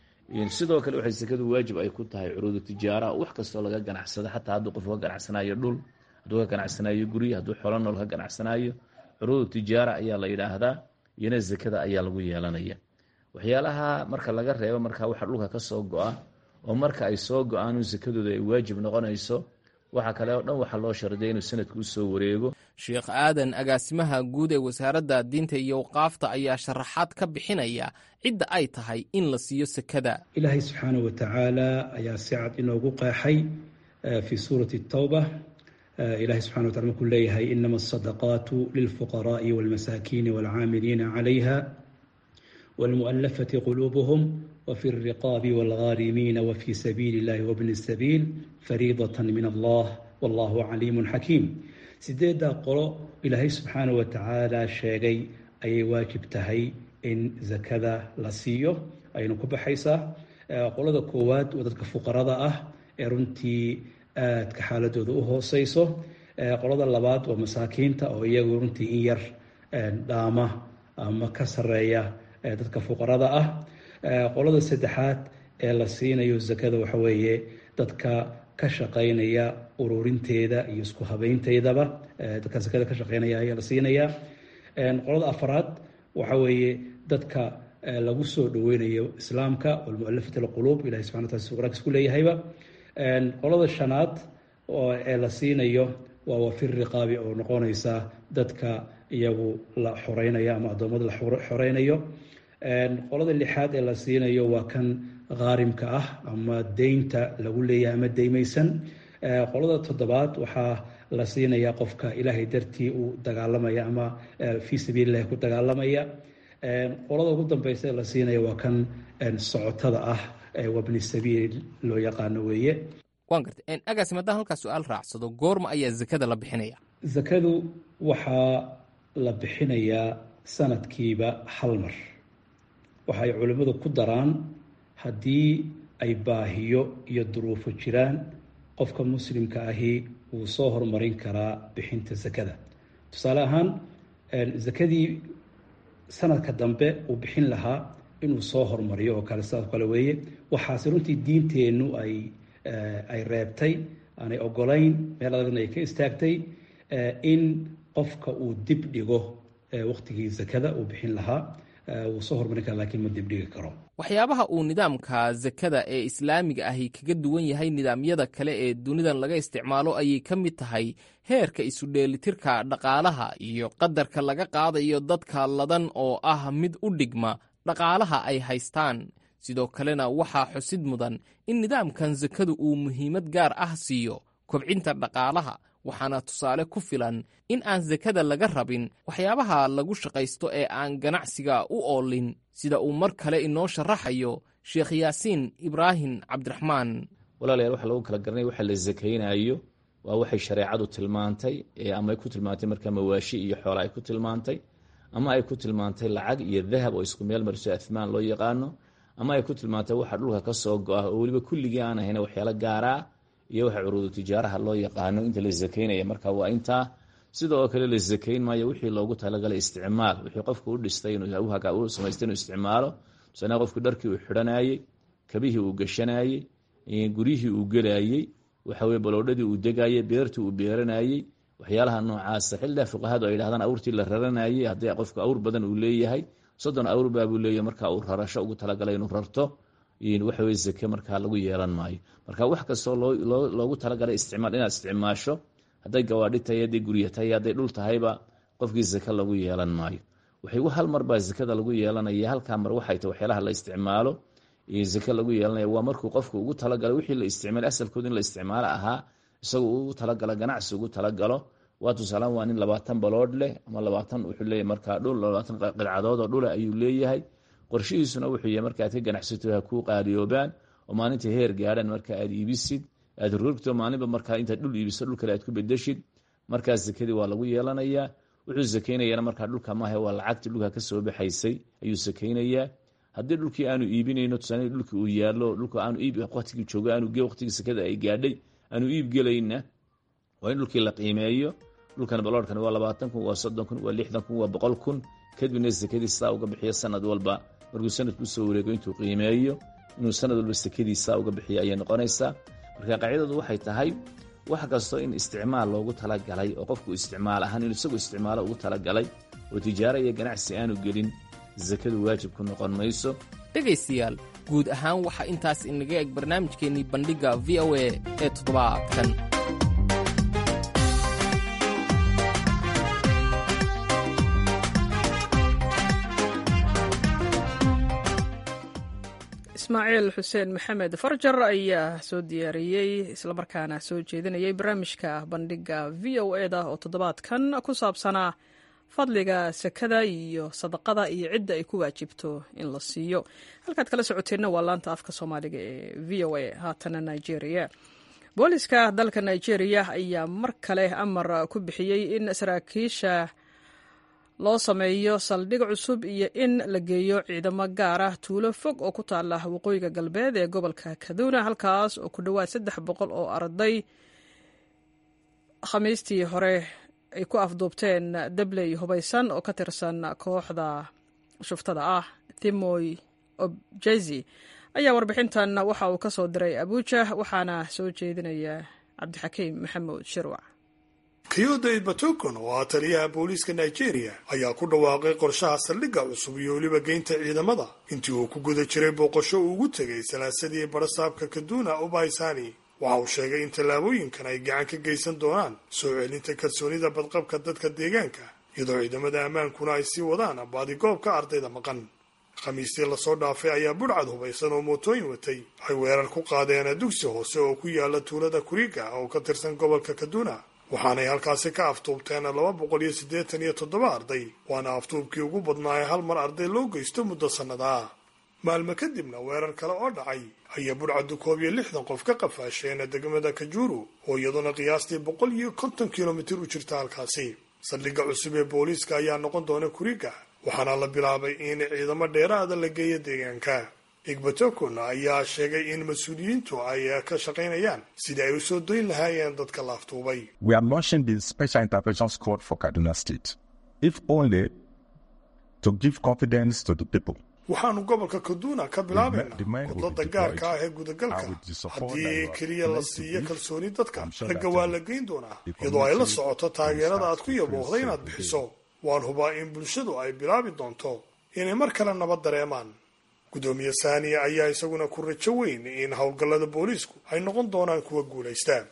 sidoo kale waxay sakadu waajib ay ku tahay curuudu tijaara wax kastoo laga ganacsado xataa hadduu qof ka ganacsanayo dhul hadduu ka ganacsanayo guri hadduu xolo nool ka ganacsanayo curuudu tijaara ayaa la yidhaahdaa iyona zakada ayaa lagu yeelanaya waxyaalaha marka laga reebo marka waxa dhulka kasoo go-a oo marka ay soo go-aan sakadooda ay waajib noqonayso waxa kale oo dhan waxaa loo shardiya inuu sanadku usoo wareego sheekh aadan agaasimaha guud ee wasaaradda diinta iyo awqaafta ayaa sharaxaad ka bixinaya cidda ay tahay in la siiyo sakada ilaahay subxaanahu watacaala ayaa si cad inoogu qeexay fii suurati tawba ilahay subxana watala markuu leeyahay inama asadaqaatu lilfuqaraai walmasaakiini walcaamiliina calayha walmu'alafati quluubuhum wfi الriqaabi wاlghaarimiina wfi sabiili اllahi wbni الsabiil fariidaة min allah wallahu caliimu xakiim sideeddaa qolo ilaahay subxaanaه wa tacaala sheegay ayay waajib tahay in zakada la siiyo ayaynu ku baxaysaa qolada koowaad waa dadka fuqarada ah ee runtii aadka xaaladooda u hooseyso qolada labaad waa masaakiinta oo iyagu runtii in yar dhaama ama ka sareeya dadka fuqarada ah qolada saddexaad ee la siinayo zakada waxa weeye dadka ka shaqeynaya ururinteeda iyo isku habeynteedaba dadka zakada ka shaqeynaya ayaa la siinayaa qolada afraad waxa weeye dadka lagu soo dhaweynayo islaamka walmualafat alquluub ilahi subxana wataala si quraankiis ku leeyahayba qolada shanaad ee la siinayo waa wafir riqaabi oo noqonaysa dadka iyagu la xoreynayo ama addoommada la xoreynayo qolada lixaad ee la siinayo waa kan khaarimka ah ama deynta lagu leeyahay ama deymaysan qolada toddobaad waxaa la siinayaa qofka ilaahay dartii uu dagaalamaya ama fii sabiili illahi ku dagaalamaya qolada ugu dambeysa ee la siinaya waa kan socotada ah wabni sabiil loo yaqaano weeye waan gartay agaasi maddaan halkaa su-aal raacsado goorma ayaa zakada la bixinaya zakadu waxaa la bixinayaa sanadkiiba hal mar waxa ay culimmadu ku daraan haddii ay baahiyo iyo duruufo jiraan qofka muslimka ahi wuu soo horumarin karaa bixinta zakada tusaale ahaan zakadii sanadka dambe uu bixin lahaa inuu soo horumariyo oo kale sidaas kale weeye waxaase runtii diinteennu ay ay reebtay aanay ogolayn meel adagna ay ka istaagtay in qofka uu dib dhigo waqtigii zakada uu bixin lahaa wuu soo horumarin kara lakiin ma dibdhigi karo waxyaabaha uu nidaamka zakada ee islaamiga ahi kaga duwan yahay nidaamyada kale ee dunidan laga isticmaalo ayay ka mid tahay heerka isu dheelitirka dhaqaalaha iyo qadarka laga qaadayo dadka ladan oo ah mid u dhigma dhaqaalaha ay haystaan sidoo kalena waxaa xusid mudan in nidaamkan sakadu uu muhiimad gaar ah siiyo kobcinta dhaqaalaha waxaana tusaale ku filan in aan sakada laga rabin waxyaabaha lagu shaqaysto ee aan ganacsiga u oolin sida uu mar kale inoo sharaxayo sheekh yaasiin ibraahim cabdiraxmaan walaalayaal waxa lagu kala garanaya waxa la sakaynayo waa waxay shareecadu tilmaantay ama ay ku tilmaantay markaa mawaashi iyo xoola ay ku tilmaantay ama ay ku tilmaantay lacag iyo dahab oo isku meel mariso ahmaan loo yaqaano ama ay ku tilmaantay waxa dhulka ka soo go-a oo weliba kulligii aan ahayn waxyaalo gaaraa iyo waxa curuudu tijaaraha loo yaqaano inta la sakaynaya marka waa intaa sida oo kale la sakayn maayo wixii loogu talagalay isticmaal wixii qofku u dhistay u samaystay inuu isticmaalo tusaale qofku dharkii uu xidhanayey kabihii uu gashanayey guryihii uu gelayey waxaweye baloodhadii uu degayey beertii uu beeranayey waxyaalaha noocaasa xilligaa fuqahadu ay yidhahdaan awrtii la raranayay haddii qofku awr badan uu leeyahay soddon awr baabuu leeyahay marka uu rarasho ugu talagalay inuu rarto waxaweye zake markaa lagu yeelan maayo marka wax kastoo loogu talagalay isticmaal inaad isticmaasho hadday gawaadhi tahay hadday gurya tahay hadday dhul tahayba qofkii zake lagu yeelan maayo waxay hal mar baa zakada lagu yeelanaya halkaa mar waxay tahay waxyaalaha la isticmaalo zake lagu yeelanaya waa markuu qofku ugu talagalay wixii la isticmaalay asalkooda in la isticmaalo ahaa isagu ugu talagalo ganacsi ugu talagalo waa tusaalaan waa nin labaatan baloodh leh ama labaatan wuxuu leeyahay markaa dhul labaatan qidcadood oo dhula ayuu leeyahay qorshihiisuna wuxuu yahay marka aad ka ganacsato ha kuu qaaliyoobaan oo maalinta heer gaadhaan marka aad iibisid aad rogto maalinba markaa intaad dhul iibiso dhul kale aad ku bedeshid markaas zakadii waa lagu yeelanayaa wuxuu sakaynayana markaa dhulka maahe waa lacagtii dhulka kasoo baxaysay ayuu sakaynayaa haddii dhulkii aanu iibinayno tusaale dhulkii uu yaallo dhulka aanu iib waqtigii joogo aanu waqtigii sakada ay gaadhay aanu iib gelayna waa in dhulkii la qiimeeyo dhulkan baloorkan waa labaatan kun waa soddon kun waa lixdan kun waa boqol kun kadibna sakadii sidaa uga bixiyo sanad walba markuu sanadku usoo wareego intuu qiimeeyo inuu sanad walba sakadii sidaa uga bixiyo ayay noqonaysaa marka qaacidadu waxay tahay wax kastoo in isticmaal loogu talagalay oo qofku isticmaal ahaan inuu isagu isticmaalo ugu talagalay oo tijaaro iyo ganacsi aanu gelin sakadu waajib ku noqon mayso dhegaystayaal guud ahaan waxaa intaas inaga eg barnaamijkeennii bandhigga v o a ee toddobaadkan ismaaciil xuseen maxamed farjar ayaa soo diyaariyey islamarkaana soo jeedinayay barnaamijka bandhigga v o e da oo toddobaadkan ku saabsanaa fadliga sakada iyo sadaqada iyo cidda ay ku waajibto in la siiyo halkaad kala socoteenna waa laanta afka soomaaliga ee v o a haatana nigeria booliska dalka nigeria ayaa mar kale amar ku bixiyey in saraakiisha loo sameeyo saldhig cusub iyo in la geeyo ciidamo gaar ah tuulo fog oo ku taala waqooyiga galbeed ee gobolka kaduna halkaas oo ku dhowaad saddex boqol oo arday khamiistii hore ay ku afduubteen dabley hubaysan oo ka tirsan kooxda shuftada ah thimoy objezi ayaa warbixintan waxa uu ka soo diray abuuja waxaana soo jeedinaya cabdixakiim maxamuud shirwac kiyodey batokon oo ah taliyaha booliiska nigeria ayaa ku dhawaaqay qorshaha saldhigga cusub iyo weliba geynta ciidamada intii uu ku guda jiray booqasho uu ugu tegay salaasadii barasaabka kaduna ubaysani waxa uu sheegay in tallaabooyinkan ay gacan ka geysan doonaan soo celinta kalsoonida badqabka dadka deegaanka iyadoo ciidamada ammaankuna ay sii wadaan baadigoobka ardayda maqan khamiistii lasoo dhaafay ayaa budhcad hubaysan oo mootooyin watay ay weerar ku qaadeen dugsi hoose oo ku yaala tuulada kuriga oo ka tirsan gobolka kaduna waxaanay halkaasi ka aftuubteen laba boqol iyo siddeetan iyo toddoba arday waana aftuubkii ugu badnaaye hal mar arday loo geysto muddo sannada maalmo kadibna weerar kale oo dhacay ayaa budhcaddu koob iyo lixdan qof ka qafaasheen degmada kajuru oo iyaduna qiyaastii boqol iyo konton kilomitir u jirta halkaasi saldhigga cusub ee booliiska ayaa noqon doona kuriga waxaana la bilaabay in ciidamo dheeraada la geeyo deegaanka igbatokon ayaa sheegay in mas-uuliyiintu ay ka shaqaynayaan sidii ay u soo doyn lahaayeen dadka la aftuubay waxaanu gobolka kaduna ka bilaabaynaa wadlada gaarka ah ee gudagalka haddii keliya la siiyo kalsooni dadka ragga waa la geyn doonaa iyadoo ay la socoto taageerada aad ku yaboohday inaad bixiso waan hubaa in bulshadu ay bilaabi doonto inay mar kale nabad dareemaan gudoomiye saaniya ayaa isaguna ku rajo weyn in howlgallada booliisku ay noqon doonaan kuwa guulaystaan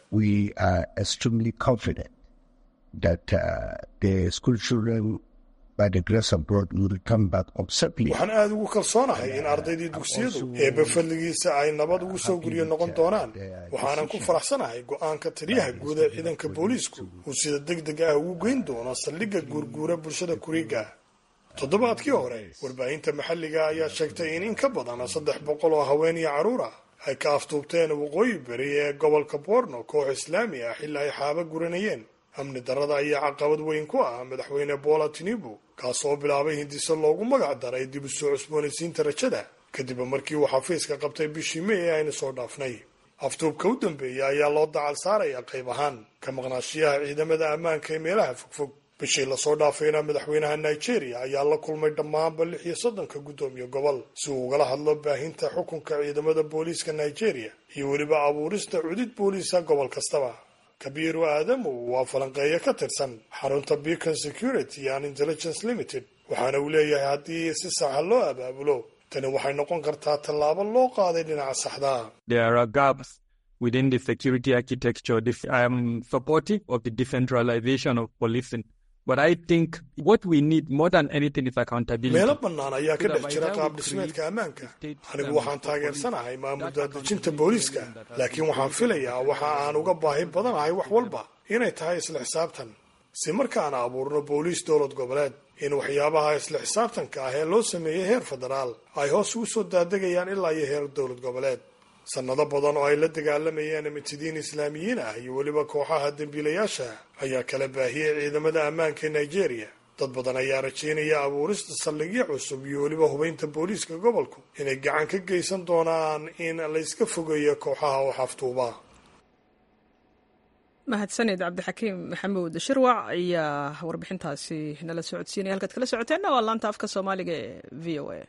waxaan aada ugu kalsoonahay in ardaydii dugsiyadu eebbe fadligiisa ay nabad ugu soo guryo noqon doonaan waxaanan ku faraxsanahay go-aanka taliyaha guud ee ciidanka booliisku uu sida deg deg ah ugu geyn doono saldhigga guurguura bulshada kuriga toddobaadkii hore warbaahinta maxalliga ayaa sheegtay in in ka badan saddex boqol oo haween iyo carruur ah ay ka aftuubteen waqooyi beri ee gobolka borno koox islaami ah xilli ay xaaba guranayeen amni darrada ayaa caqabad weyn ku ah madaxweyne bola tinibu kaasoo bilaabay hindiso loogu magac daray dib u soo cusboonaysiinta rajada kadib markii uu xafiiska qabtay bishii may ee aynu soo dhaafnay aftuubka u dambeeya ayaa loo dacal saaraya qayb ahaan ka maqnaashiyaha ciidamada ammaanka ee meelaha fogfog bishii lasoo dhaafayna madaxweynaha nigeria ayaa la kulmay dhammaanba lix iyo soddonka guddoomiye gobol si uu ugala hadlo baahinta xukunka ciidamada booliiska nigeria iyo weliba abuurista cudid booliisa gobol kastaba kabiiru aadamu waa falanqeeyo ka tirsan xarunta beacon security and intelligence limited waxaana uu leeyahay haddii si saxa loo abaabulo tani waxay noqon kartaa tallaabo loo qaaday dhinaca saxdaa within the security architecture. I'm supportive of the decentralization of policing. But I think what we need more than anything is accountability. meelo bannaan ayaa ka dhex jira qaab dhismeedka ammaanka anigu waxaan taageersanahay maamul daadejinta booliiska laakiin waxaan filayaa waxa aan uga baahi badanahay wax walba inay tahay isla xisaabtan si markaan abuurno booliis dowlad goboleed in waxyaabaha isla xisaabtanka ah ee loo sameeyey heer federaal ay hoos ugu soo daadegayaan ilaa iyo heer dowlad goboleed sannado badan oo ay la dagaalamayeen mitidiin islaamiyiin ah iyo weliba kooxaha dembiilayaasha ayaa kala baahiyey ciidamada ammaanka ee nigeria dad badan ayaa rajaynaya abuurista saldhigyo cusub iyo weliba hubaynta booliiska gobolku inay gacan ka geysan doonaan in layska fogeeyo kooxaha oo xaftuuba mahadsaned cabdixakiim maxamuud shirwac ayaa warbixintaasi nala socodsiinaya halkaad kala socoteenna waa laanta afka soomaaliga ee v o a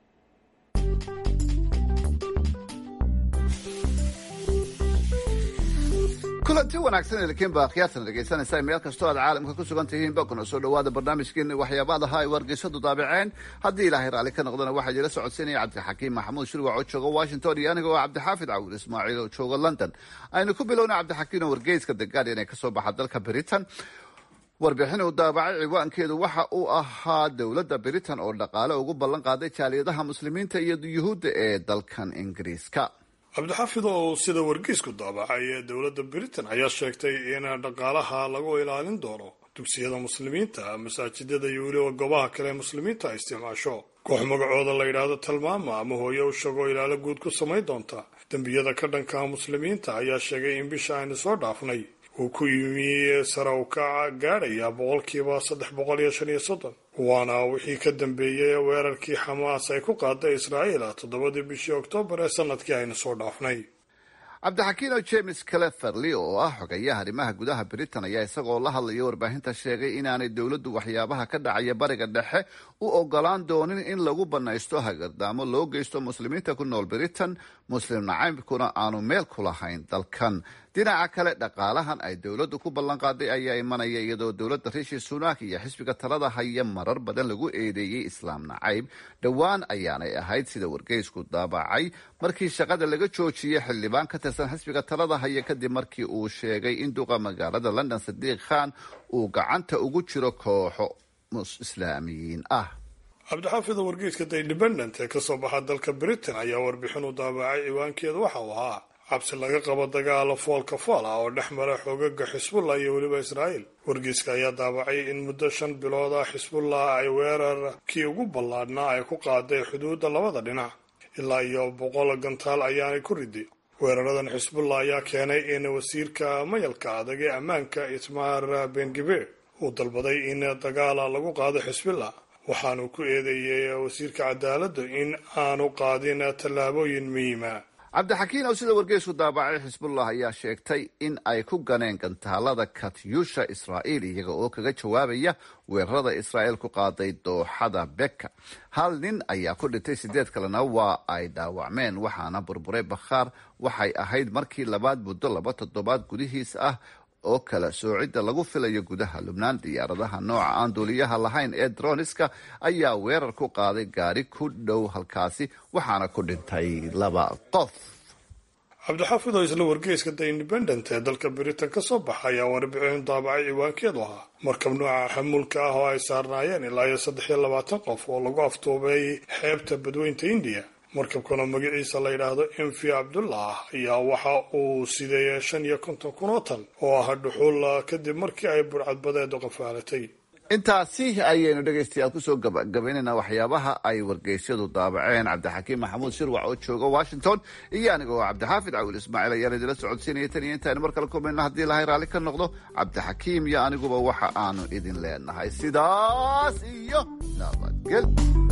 kulanti wanaagsan elkiin baa khiyaartan dhegaysanaysaa meel kastoo aad caalamka ku sugan tihiin ba kuna soo dhawaada barnaamijkeeni waxyaabaadaha ay wargeysadu daabaceen haddii ilaahay raalli ka noqdana waxaa idila socodsiinaya cabdixakiim maxamuud shirwac oo jooga washington iyo aniga oo cabdixaafid cawil ismaaciil oo jooga london aynu ku bilowna cabdixakiim oo wargeyska the guardian ee kasoo baxa dalka britain warbixin uu daabacay ciwaankeedu waxa uu ahaa dowladda britain oo dhaqaale ugu ballan qaaday jaaliyadaha muslimiinta iyo yuhuudda ee dalkan ingiriiska cabdixaafid oo sida wargeysku daabacay ee dowladda britain ayaa sheegtay in dhaqaalaha lagu ilaalin doono dugsiyada muslimiinta masaajidada iyo weliba goobaha kale ee muslimiinta ay isticmaasho koox magacooda la yidhaahdo talmaama ama hooye u shagoo ilaalo guud ku samayn doonta dembiyada ka dhanka muslimiinta ayaa sheegay in bisha aynu soo dhaafnay uu ku yimi sare u kaca gaadhaya boqolkiiba saddex boqol iyo shan iyo soddon waana wixii ka dambeeyey weerarkii xamaas ay ku qaaday israa'iil toddobadii bishii oktoobar ee sanadkii aynu soo dhaafnay cabdixakiino james cleferly oo ah xogayaha arrimaha gudaha britain ayaa isagoo la hadlaya warbaahinta sheegay inaanay dowladdu waxyaabaha ka dhacaya bariga dhexe u ogolaan doonin in lagu banaysto hagardaamo loo geysto muslimiinta ku nool britain muslim nacaybkuna aanu meel ku lahayn dalkan dhinaca kale dhaqaalahan ay dowladdu ku ballan qaaday ayaa imanaya iyadoo dowladda rishi sunak iyo xisbiga talada haya marar badan lagu eedeeyey islaam nacayb dhowaan ayaanay ahayd sida wargeysku daabacay markii shaqada laga joojiyey xildhibaan ka tirsan xisbiga talada haya kadib markii uu sheegay in duqa magaalada london sadiiq khan uu gacanta ugu jiro kooxo islaamiyiin ah cabdixaafid oo wargeyska the independent ee kasoo baxa dalka britain ayaa warbixin u daabacay ciwaankeeda waxa uu ahaa cabsi laga qabo dagaalo foolka fool ah oo dhex mara xoogaga xisbullah iyo weliba israa'iil wargeyska ayaa daabacay in muddo shan bilood ah xisbullah ay weerarkii ugu ballaadhnaa ay ku qaaday xuduudda labada dhinac ilaa iyo boqol gantaal ayaanay ku riday weeraradan xisbullah ayaa keenay in wasiirka mayalka adag ee ammaanka ismaar bengibeer uu dalbaday in dagaala lagu qaado xisbullah waxaanu ku eedeeyey wasiirka cadaaladda in aanu qaadin tallaabooyin muhiima cabdixakiin oo sida wargeysku daabacay xisbullah ayaa sheegtay in ay ku ganeen gantaalada katyusha israa'iil iyaga oo kaga jawaabaya weerarada israa'iil ku qaaday dooxada beka hal nin ayaa ku dhintay sideed kalena waa ay dhaawacmeen waxaana burburay bakhaar waxay ahayd markii labaad muddo laba toddobaad gudihiis ah oo kala soocidda lagu filayo gudaha lubnaan diyaaradaha nooca aan duuliyaha lahayn ee droniska ayaa weerar ku qaaday gaari ku dhow halkaasi waxaana ku dhintay laba qof cabdixaafid oo isla wargeyska the independent ee dalka britain ka soo baxa ayaa warbixin daabacay ciwaankeedu ahaa markab nooca xamuulka ah oo ay saarnaayeen ilaa iyo saddex iyo labaatan qof oo lagu aftuubay xeebta badweynta indiya markabkana magaciisa la yidhaahdo mv cabdullah ayaa waxa uu sideeyay shan iyo konton kun oo tan oo ah dhuxul kadib markii ay burcadbadeedu qafaalatay intaasi ayaynu dhegaystayaal kusoo gabagabaynaynaa waxyaabaha ay wargeysyadu daabaceen cabdixakiim maxamuud shirwac oo jooga washington iyo aniga oo cabdixaafid cawil ismaaciil ayaan idila socodsiinaya tan iyo intaaynu mar kale kulmayno haddii ilahay raalli ka noqdo cabdixakiim iyo aniguba waxa aanu idin leenahay sidaas iyo nabadgel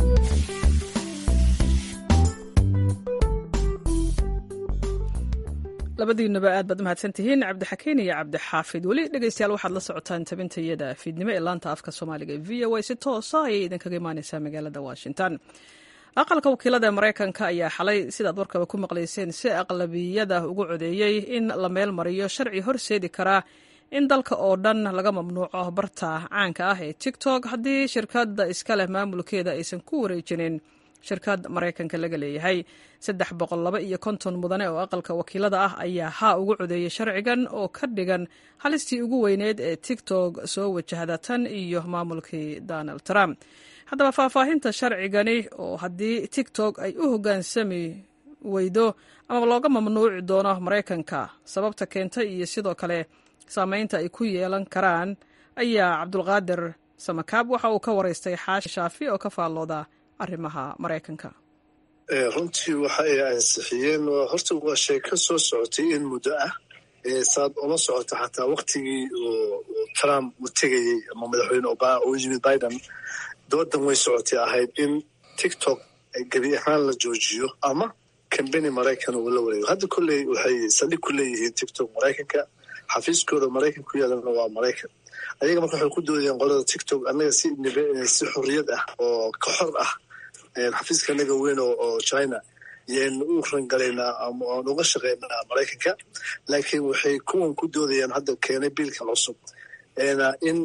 labadiinaba aad baad umahadsan tihiin cabdixakiin iyo cabdixaafid weli dhegeystayaal waxaad la socotaan tabintayada fiidnimo ee laanta afka soomaaliga v o a si toosa ayay idinkaga imaaneysaa magaalada washington aqalka wakiilada ee maraykanka ayaa xalay sidaad warkaba ku maqlayseen si aqlabiyada ugu codeeyey in la meel mariyo sharci horseedi karaa in dalka oo dhan laga mamnuuco barta caanka ah ee tiktok haddii shirkadda iska leh maamulkeeda aysan ku wareejinin shirkad maraykanka laga leeyahay saddex boqol laba iyo konton mudane oo aqalka wakiilada ah ayaa haa ugu codeeyey sharcigan oo ka dhigan halistii ugu weyneyd ee tiktok soo wajahda tan iyo maamulkii donald trump haddaba faahfaahinta sharcigani oo haddii tiktok ay u hoggaansami weydo ama looga mamnuuci doono maraykanka sababta keentay iyo sidoo kale saameynta ay ku yeelan karaan ayaa cabdulqaadir samakaab waxa uu ka waraystay xaashi shaafi oo ka faallooda arrimaha maraykanka runtii waxa ay ansixiyeen horta waa sheeko soo socotay in muddo ah saad uma socota xataa waktigii trump uu tegayey ama madaxweyne obama uu yimid biden doodan way socotay ahayd in tiktok gebi ahaan la joojiyo ama kambeni maraykan uu la wareego hadda kolley waxay saldhig ku leeyihiin tiktok maraykanka xafiiskooda maraykan ku yaalana waa maraykan ayaga marka waxay ku doodayeen qolada tiktok annaga si si xorriyad ah oo ka xor ah xafiiska anaga weyn oo china yaynu u rangalaynaa ama aan uga shaqaynaa maraykanka laakiin waxay kuwan ku doodayaan hadda keenay biilkan cusub in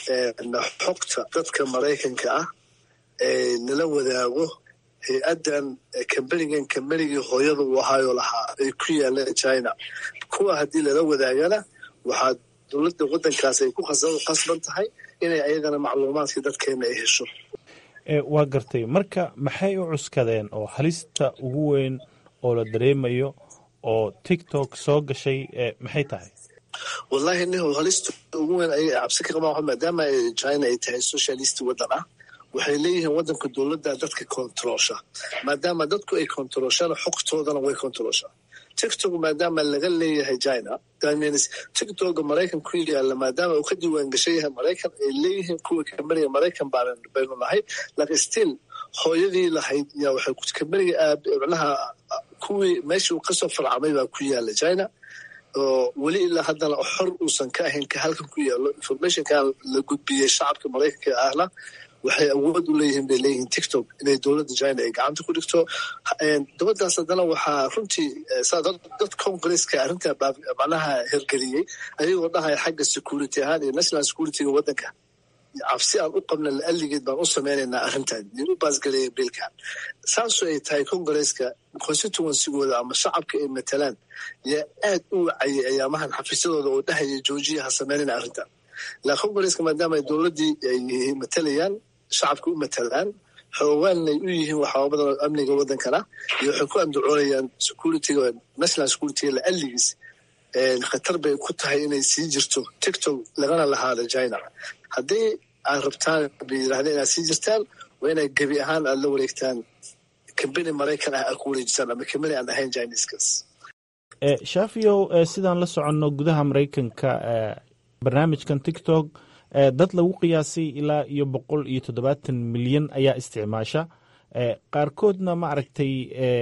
xogta dadka maraykanka ah nala wadaago hay-addan kambenigan kambenigii hooyada uu ahaayoo lahaa ay ku yaaleen china kuwa haddii lala wadaagana waxaa dowladda waddankaas ay ku qasban tahay inay ayagana macluumaadkii dadkeena ay hesho waa gartay marka maxay u cuskadeen oo halista ugu weyn oo la dareemayo oo tiktok soo gashay maxay tahay wallahi nihow halista ugu weyn ayay cabsi ka qabaan maadaama china ay tahay socialist waddan ah waxay leeyihiin waddanka dowladda dadka kontaroosha maadaama dadku ay kontarooshaan xogtoodana way kontarooshaa tiktok maadaama laga leeyahay china damins tiktoka maraykan ku yaalla maadaama uu ka diiwaan gashan yahay maraykan ay leeyihiin kuwa kambeniga maraykan baan baynu nahay laakiin still hooyadii lahayd yaa waxay kambeniga aab macnaha kuwii meeshii uu kasoo farcamay baa ku yaalla china oo weli ilaa haddana xor uusan ka ahayn ka halkan ku yaallo informationkan la gudbiyey shacabka maraykanka ahna waxay awood u leeyihiin bay leeyihiin tiktok inay dowladda china ay gacanta ku dhigto dabadaas haddana waxaa runtii dad congresska arrintaa macnaha hirgeliyey ayagoo dhahaya xagga security ahaan iyo national securityga waddanka cabsi aan u qabna la'alligeed baan u samaynaynaa arrintan u baasgaleeya biilkan saasoo ay tahay congresska constituencygooda ama shacabka ay matalaan yaa aad u wacayay ayaamahan xafiisyadooda oo dhahaya joojiya ha samaynayna arrintan la congresska maadaama ay dowladdii ay matalayaan shacabka u matalaan xoogaanay u yihiin waxyaaba badan oo amniga waddankana iyo waxay ku andacoonayaan securityga national securityga la'alligiis khatar bay ku tahay inay sii jirto tiktok lagana lahaado china haddii aad rabtaan bay yidhahdeen inaad sii jirtaan waa inay gebi ahaan aad la wareegtaan kambeni maraykan ah aad ku wareejisaan ama kambeni aan ahayn chineskas shaafiyow sidaan la soconno gudaha maraykanka barnaamijkan tiktok dad lagu qiyaasay ilaa iyo boqol iyo toddobaatan milyan ayaa isticmaasha qaarkoodna ma aragtay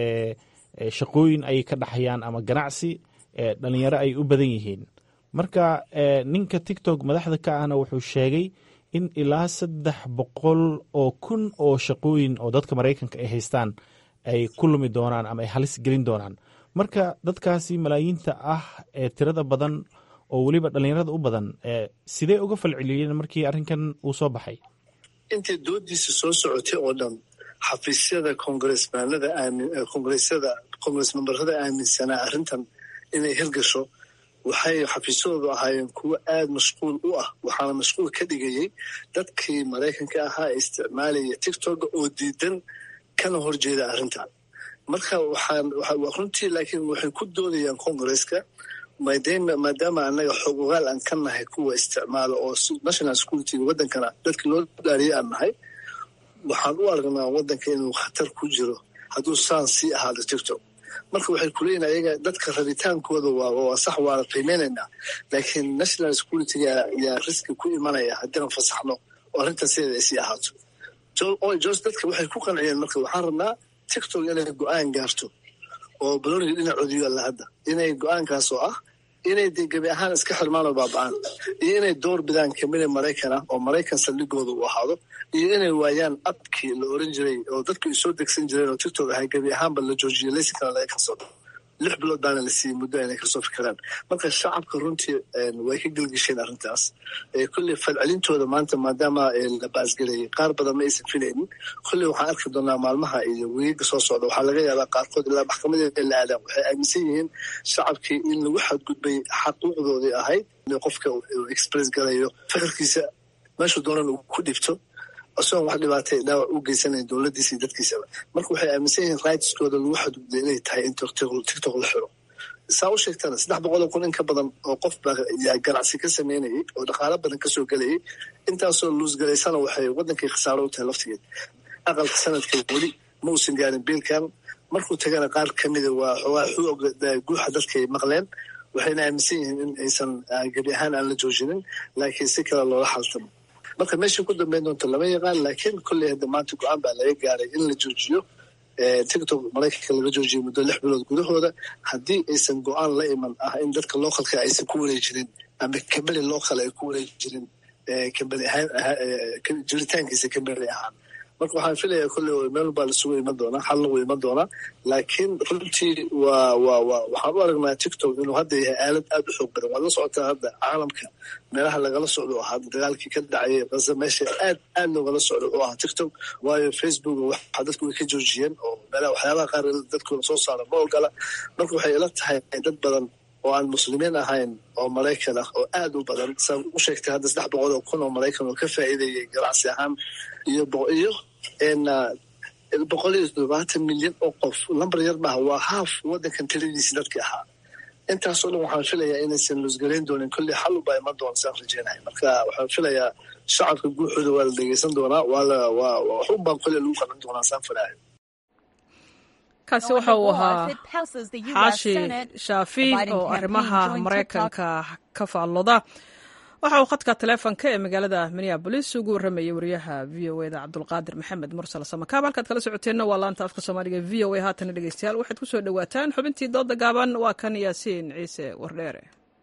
shaqooyin ayay ka dhaxayaan ama ganacsi dhalinyaro ay u badan yihiin marka ninka tiktok madaxda ka ahna wuxuu sheegay in ilaa saddex boqol oo kun oo shaqooyin oo dadka maraykanka ay haystaan ay ku lumi doonaan ama ay halis gelin doonaan marka dadkaasi malaayiinta ah ee tirada badan oo weliba dhallinyarada u badan sidee uga falceliyeen markii arrinkan uu soo baxay intay doodiisa soo socotay oo dhan xafiisyada kongressmaanada kongressada kongress memberada aaminsanaa arrintan inay hirgasho waxay xafiisyadoodu ahaayeen kuwo aad mashquul u ah waxaana mashquul ka dhigayey dadkii maraykanka ahaa ee isticmaalaya tiktoka oo diidan kana horjeeda arrintan marka waxaan runtii laakiin waxay ku doodayaan congresska maadaama annaga xog ogaal aan ka nahay kuwa isticmaala oo national securityga waddankana dadka loo dhaariyay aan nahay waxaan u aragnaa waddanka inuu khatar ku jiro hadduu saan sii ahaado tiktok marka waxay kuleeyihin ayaga dadka rabitaankooda waa sax waana qiimeynaynaa laakiin national securityga yaa riski ku imanaya haddiian fasaxno oo arrintan sideeda ay sii ahaato jos dadka waxay ku qanciyeen marka waxaan rabnaa tiktok inay go-aan gaarto oo baloniga dhinacoodi yaalla hadda inay go-aankaas oo ah inay de gebi ahaan iska xirmaan oo baaba-aan iyo inay door bidaan kamida maraykan ah oo maraykan saldhigooda uu ahaado iyo inay waayaan abkii la oran jiray oo dadku ay soo degsan jireen oo tiktok ahay gebi ahaanba la joojiyay laysinkana laga kasoo dhao lix bilood baana la siiyey muddo inay kasoo fikiraan marka shacabka runtii way ka gelgisheen arrintaas kolley falcelintooda maanta maadaama la baasgelayay qaar badan ma aysan filaynin kolley waxaan arki doonaa maalmaha iyo weyiga soo socda waxaa laga yaabaa qaarkood ilaa maxkamadeeda la aadaan waxay aaminsan yihiin shacabkii in lagu xadgudbay xaquuqdoodii ahayd in qofka express galayo fikirkiisa meeshuu doonan uu ku dhibto isagoon wax dhibaatay dhaawac u geysanayn dowladdiisa iyo dadkiisaba marka waxay aaminsan yihiin rightskooda lagu xadgudbay inay tahay in tiktok la xiro saa u sheegtana saddex boqoloo kun in ka badan oo qof baa ganacsi ka sameynayay oo dhaqaalo badan kasoo gelayay intaasoo luusgalaysana waxay wadankii khasaaro u tahay laftigeed aqalka sanadka weli ma uusan gaarin biilkan markuu tagana qaar kamida waa xoogaa xuog guuxa dadkay maqleen waxayna aaminsan yihiin in aysan gebi ahaan aan la joojinin laakiin si kale loola xaltamo marka meesha ku dambeyn doonto lama yaqaan laakiin kolley hadda maanta go-aan baa laga gaaray in la joojiyo tiktok maraykanka laga joojiyay muddo lix bilood gudahooda haddii aysan go-aan la iman ah in dadka localka aysan ku wareejirin ama kambeli local ay ku wareejirin kambeli ahaan jiritaankiisa kambeli ahaan marka waxaan filayaa kolley meel baa lasugu iman doonaa xalna wuu iman doonaa laakiin runtii waa waa waa waxaan u aragnaa tiktok inuu hadda yahay aalad aada u xoog badan waad la socotaa hadda caalamka meelaha lagala socdo oo ahaa dagaalkii ka dhacayay qasa meesha aad aad loogala socdo oo ahaa tiktok waayo facebook waxa dadku way ka joojiyeen oo meelaha waxyaabaha qaar dadkuna soo saara ma ogola marka waxay ila tahay dad badan oo aan muslimiin ahayn oo maraykan ah oo aad u badan saa u sheegtay hadda saddex boqol oo kun oo maraykan oo ka faa'iidayay ganacsi ahaan iyo iyo boqol iyo toddobaatan milyan oo qof lambar yar maaha waa haaf wadankan tiradiisi dadkii ahaa intaasoo dhan waxaan filayaa inaysan luusgalayn doonin kolley xalu baa iman doona saan rajeynahay marka waxaan filayaa shacabka guuxooda waa la dhegeysan doonaa waa la waa waxun baan kolley lagu qaban doonaa saan filahay kaasi waxa uu ahaa xaashi shaafi oo arrimaha maraykanka ka faallooda waxa uu khadka taleefonka ee magaalada minneabolis ugu warramayay wariyaha v o eda cabdulqaadir maxamed mursal samakaab halkaad kala socoteenna waa laanta afka soomaaliga v o a haatana dhegeystayaal waxaad ku soo dhowaataan xubintii dooda gaaban waa kan yaasiin ciise wardheere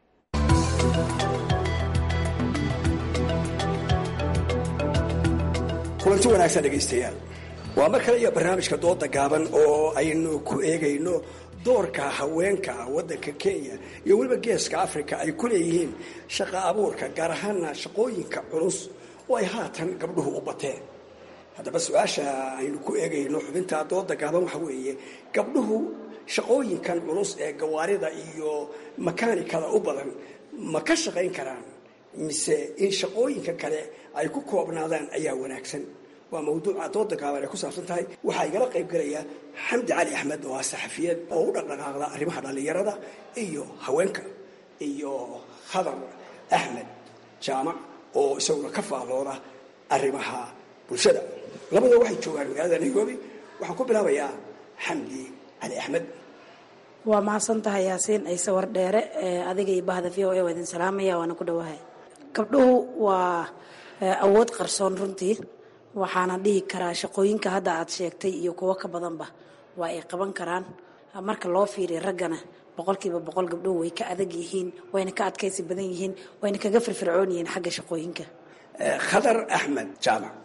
kulanti wanaagsan dhegaystayaal waa mar kale iyo barnaamijka dooda gaaban oo aynu ku eegayno doorka haweenka waddanka kenya iyo weliba geeska africa ay ku leeyihiin shaqa abuurka gaar ahaana shaqooyinka culus oo ay haatan gabdhuhu u bateen haddaba su-aasha aynu ku eegayno xubinta dooda gaaban waxa weeye gabdhuhu shaqooyinkan culus ee gawaarida iyo makaanikada u badan ma ka shaqayn karaan mise in shaqooyinka kale ay ku koobnaadaan ayaa wanaagsan waa mawduuca dooda gaaban ay ku saabsan tahay waxaa igala qayb galaya xamdi cali axmed oo ah saxafiyad oo u dhaqdhaqaaqda arrimaha dhallinyarada iyo haweenka iyo khadar axmed jaamac oo isaguna ka faallooda arrimaha bulshada labadoo waxay joogaan magaalada nairobi waxaan ku bilaabayaa xamdi cali axmed waa mahadsan tahay yaasiin ciise wardheere adiga iyo bahda v o a waa idin salaamaya waana ku dhowahay gabdhuhu waa awood qarsoon runtii waxaana dhihi karaa shaqooyinka hadda aad sheegtay iyo kuwo ka badanba waa ay qaban karaan marka loo fiiriya raggana boqolkiiba boqol gabdhuhu way ka adag yihiin wayna ka adkaysi badan yihiin wayna kaga firfircoon yihiin xagga shaqooyinka khadar axmed jaamac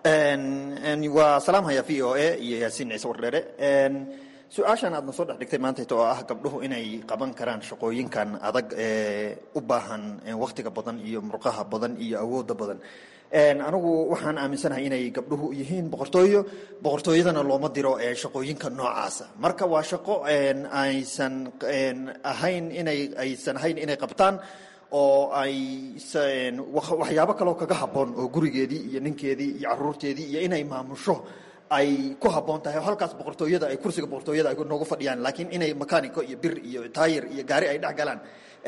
waa salaamhaya v o a iyo yaasiin ciise wardheere su-aashan aadna soo dhex dhigtay maantayta oo ah gabdhuhu inay qaban karaan shaqooyinkan adag ee u baahan wakhtiga badan iyo murqaha badan iyo awooda badan anigu waxaan aaminsanahay inay gabdhuhu yihiin boqortooyo boqortooyadana looma diro shaqooyinka noocaasa marka waa shaqo aysan ahayn inay aysan ahayn inay qabtaan oo ay waxyaabo kaloo kaga habboon oo gurigeedii iyo ninkeedii iyo caruurteedii iyo inay maamusho ay ku habboon tahay oo halkaas boqortooyada ay kursiga boqortooyada ay noogu fadhiyaan laakiin inay makaanico iyo bir iyo taayir iyo gaari ay dhex galaan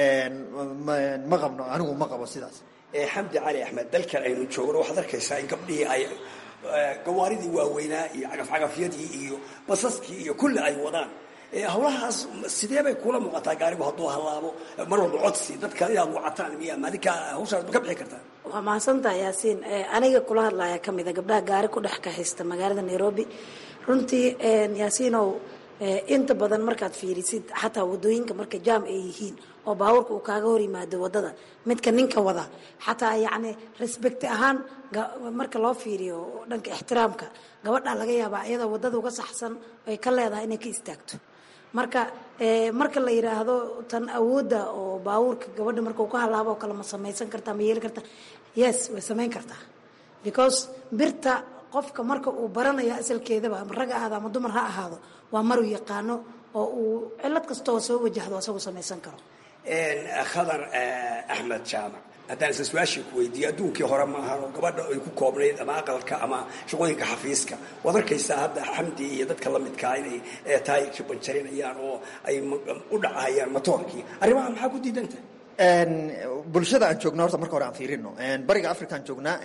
ma qabno anigu ma qabo sidaas xamdi cali axmed dalkan aynu joogno waxaad arkaysaa in gabdhihii ay gawaaridii waaweynaa iyo cagafcagafyadii iyo basaskii iyo kulli ay wadaan hawlahaas sidee bay kula muuqataa gaarigu hadduu hallaabo mar walba codsi dadka inaad wacataan miya maadinka hawshaas ma ka bixi kartaa waa mahadsantaha yaasiin aniga kula hadlaya ka mida gabdhaha gaari ku dhex kaxaysta magaalada nairobi runtii yaasiinow inta badan markaad fiirisid xataa wadooyinka marka jaam ay yihiin oo baabuurka uu kaaga hor yimaado wadada midka ninka wada xataa yacni respecti ahaan marka loo fiiriyo dhanka ixtiraamka gabadhaa laga yaabaa iyadoo wadada uga saxsan ay ka leedahay inay ka istaagto marka marka la yidhaahdo tan awoodda oo baabuurka gabadha marka uu ka halaabo oo kale ma samaysan kartaa ma yeeli kartaa yes way samayn kartaa because birta qofka marka uu baranayo asalkeedaba ama rag ahaado ama dumar ha ahaado waa maruu yaqaano oo uu cilad kastaoo soo wajahdo asagu samaysan karo khadar axmed jaamac haddaan isla su-aashii ku weydiiyo adduunkii hore ma ahan oo gabadha ay ku koobnayd ama aqalka ama shaqooyinka xafiiska waad arkaysaa hadda xamdi iyo dadka la midkaa inay taayirkii banjarinayaan oo ay u dhacahayaan matoorkii arrimaha maxaa ku diidanta bulshada aan joogna horta marka hore aan fiirino bariga africa aan joognaa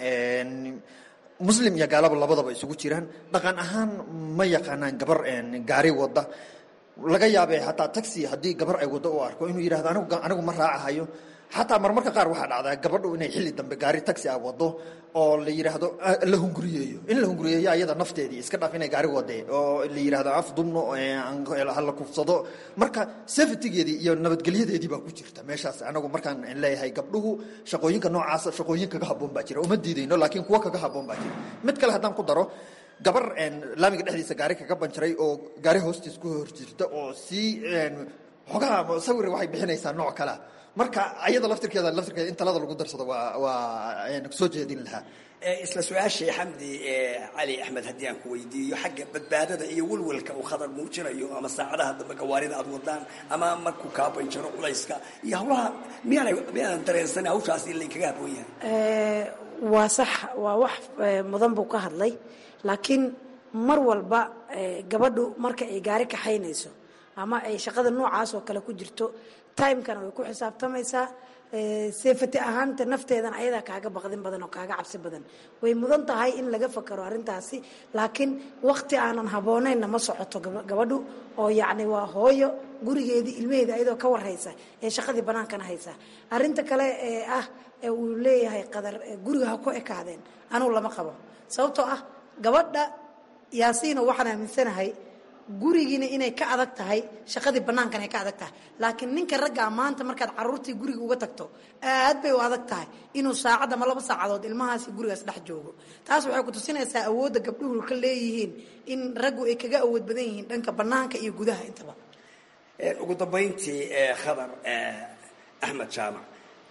muslim iyo gaalaba labadaba isugu jiraan dhaqan ahaan ma yaqaanaan gabar gaari wada laga yaabe hataa taxi haddii gabar ay wado u arko inuu yidhahdo anigu anigu ma raacahayo xataa marmarka qaar waxaa dhacdaa gabadhu inay xilli dambe gaari taxi a wado oo la yidhaahdo la hunguriyeeyo in la hunguriyeeyo ayada nafteedii iska dhaaf inay gaari wadee oo la yidhaahdo af dumno hala kufsado marka safetygeedii iyo nabadgelyadeedii baa ku jirta meeshaas anagu markaan leeyahay gabdhuhu shaqooyinka noocaasa shaqooyin kaga haboon baa jira uma diidayno laakiin kuwa kaga haboon baa jira mid kale haddaan ku daro gabar laamiga dhexdiisa gaari kaga banjaray oo gaari hoostiis ku hor jirta oo sii xogaha sawir waxay bixinaysaa nooc kalea marka ayada laftirkeeda laftirkeeda in talada lagu darsado waa waa soo jeedin lahaa isla su-aashii xamdi cali axmed haddii aan ku weydiiyo xagga badbaadada iyo welwelka uu khadar muujinayo ama saacadaha dambe gawaarida aad wadaan ama markuu kaa banjaro culayska iyo hawlaha miyaana miyaanan dareensan hawshaas in laynkaga haboon yahay waa sax waa wax mudan buu ka hadlay laakiin mar walba gabadhu marka ay gaari kaxaynayso ama ay shaqada noocaas oo kale ku jirto timekana way ku xisaabtamaysaa sefati ahaanta nafteedana ayadaa kaaga baqdin badan oo kaaga cabsi badan way mudan tahay in laga fakaro arrintaasi laakiin waqti aanan habooneynna ma socoto gabadhu oo yacni waa hooyo gurigeedii ilmaheeda ayadoo ka warhaysa ee shaqadii bannaankana haysa arrinta kale ee ah ee uu leeyahay qadar guriga ha ku ekaadeen anugu lama qabo sababtoo ah gabadha yaasiino waxaan aaminsanahay gurigiina inay ka adag tahay shaqadii bannaankana ay ka adag tahay laakiin ninka raggaa maanta markaad caruurtii guriga uga tagto aad bay u adag tahay inuu saacad ama laba saacadood ilmahaasi gurigaas dhex joogo taas waxay ku tusinaysaa awoodda gabdhuhu ka leeyihiin in raggu ay kaga awood badan yihiin dhanka bannaanka iyo gudaha intaba ugu dambayntii khadar axmed jaamac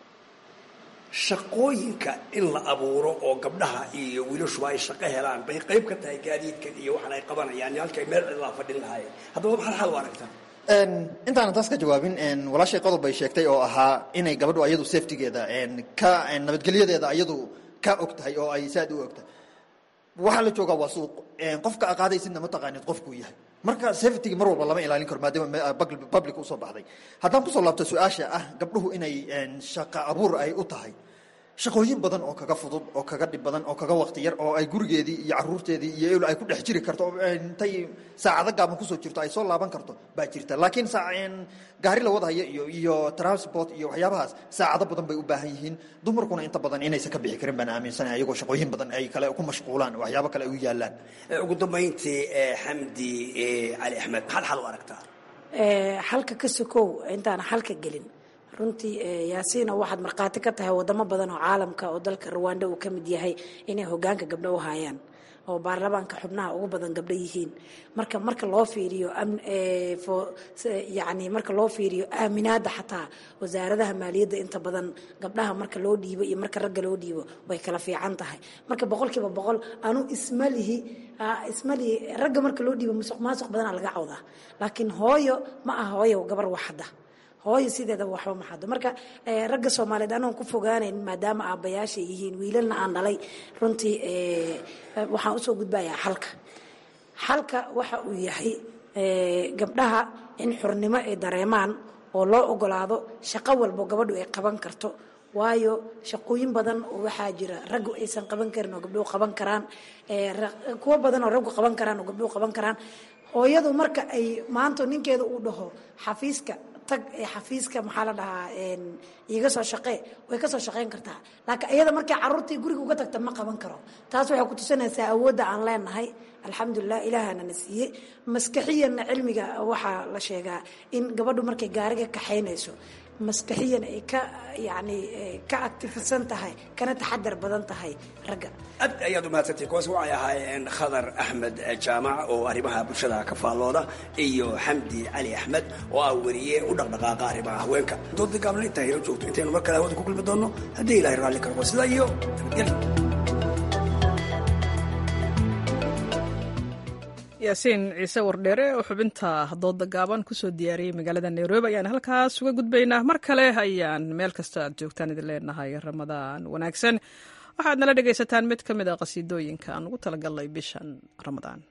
shaqooyinka in la abuuro oo gabdhaha iyo wiilashuba ay shaqo helaan bay qayb ka tahay gaadiidkan iyo waxaan ay qabanayaan halkay meel cidlaa fadhin lahaayeen haddaba maxaad xal u aragtaa intaanan taas ka jawaabin walaashay qodob bay sheegtay oo ahaa inay gabadhu ayadu safetygeeda ka nabadgelyadeeda ayadu ka og tahay oo ay saad u og tahay waxaa la joogaa waa suuq qofka aqaadaysidna ma taqaanid qofkuu yahay marka safetyga mar walba lama ilaalin karo maadaama public usoo baxday haddaan kusoo laabto su-aasha ah gabdhuhu inay shaqa abuur ay u tahay shaqooyin badan oo kaga fudud oo kaga dhib badan oo kaga waqti yar oo ay gurigeedii iyo caruurteedii iyo el ay ku dhex jiri karto intay saacado gaaban kusoo jirto ay soo laaban karto baa jirta laakiin gaari la wadhayo iyo iyo transport iyo waxyaabahaas saacado badan bay u baahan yihiin dumarkuna inta badan inaysan ka bixi karin baan aaminsanahay ayagoo shaqooyin badan ay kale ku mashquulaan waxyaabo kale ay u yaalaan ugu dambayntii xamdi cali axmed maxaad xal u aragtaa xalka ka sokow intaana xalka gelin runtii yaasiino waxaad markhaati ka tahay wadamo badan oo caalamka oo dalka ruwanda uu ka mid yahay inay hogaanka gabdho u hayaan oo baarlamaanka xubnaha ugu badan gabdho yihiin marka marka loo fiiriyo yani marka loo fiiriyo aaminaada xataa wasaaradaha maaliyadda inta badan gabdhaha marka loo dhiibo iyo marka ragga loo dhiibo way kala fiican tahay marka boqolkiiba boqol anu ismalihi ismalihi ragga marka loo dhiibo musuq maasuq badanaa laga cawdaa laakiin hooyo ma aha hooyo gabar waxda hooyo sideedaba waxba maxado marka ragga soomaaliyeed anoon ku fogaanayn maadaama aabbayaashay yihiin wiilalna aan dhalay runtii waxaan usoo gudbayaa xalka xalka waxa uu yahay gabdhaha in xurnimo ay dareemaan oo loo ogolaado shaqo walbo gabadhu ay qaban karto waayo shaqooyin badan oo waxaa jira raggu aysan qaban karin oo gabdhuhu qaban karaan kuwo badan oo raggu qaban karaan oo gabdhuhu qaban karaan hooyadu marka ay maanta ninkeeda uu dhaho xafiiska tag xafiiska maxaa la dhahaa iiga soo shaqee way ka soo shaqayn kartaa laakiin iyada markay caruurtii guriga uga tagta ma qaban karo taas waxay ku tusinaysaa awoodda aan leenahay alxamdulilah ilaahana na siiyey maskaxiyanna cilmiga waxaa la sheegaa in gabadhu markay gaariga kaxaynayso maskaxiyan ay ka yani ka actifisan tahay kana taxadar badan tahay ragga aad ayaad u mahadsantay kuwaas waxay ahaayeen khadar axmed jaamac oo arrimaha bulshada ka faallooda iyo xamdi cali axmed oo ah weriye u dhaqdhaqaaqa arrimaha haweenka dooda gaabna intaa helo joogto intaynu mar kale hawada ku kulmi doonno haddii ilahay raalli kargo sidaa iyo nabadgelya yaasiin ciise wardheere oo xubinta dooda gaaban kusoo diyaariyey magaalada nairobi ayaan halkaas uga gudbaynaa mar kale ayaan meel kasta aad joogtaan idin leenahay ramadaan wanaagsan waxaad nala dhegaysataan mid ka mid a qasiidooyinka aan ugu talagalnay bishan ramadaan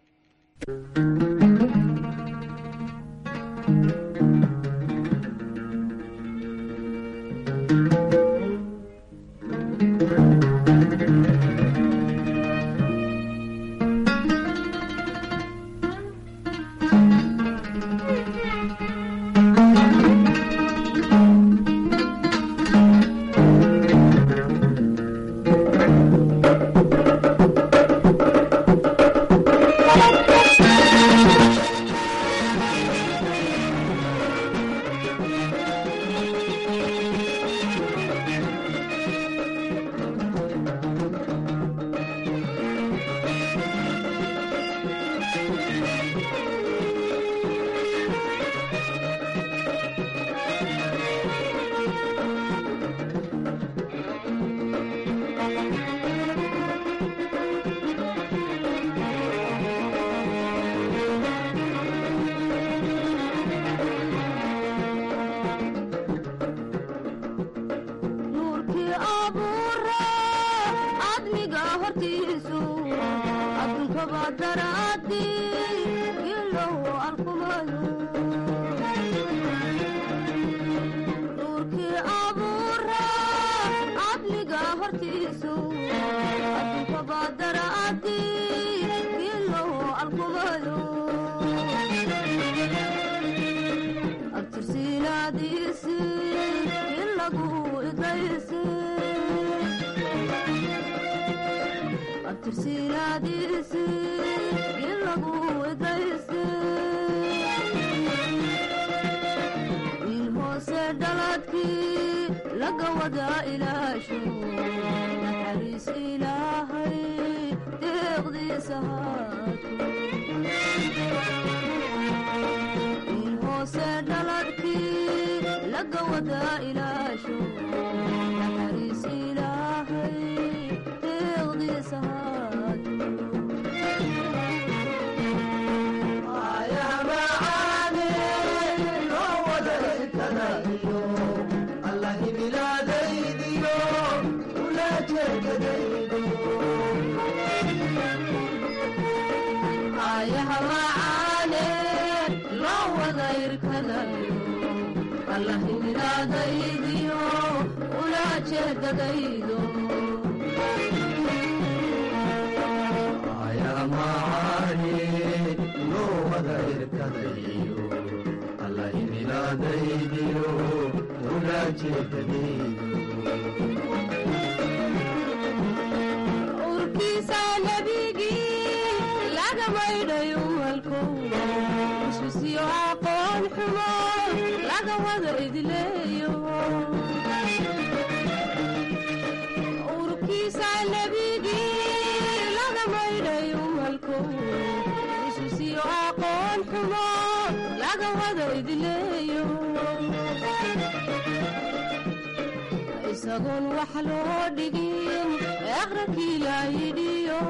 isagoon wax loo dhigin aqrakii laayidhiyo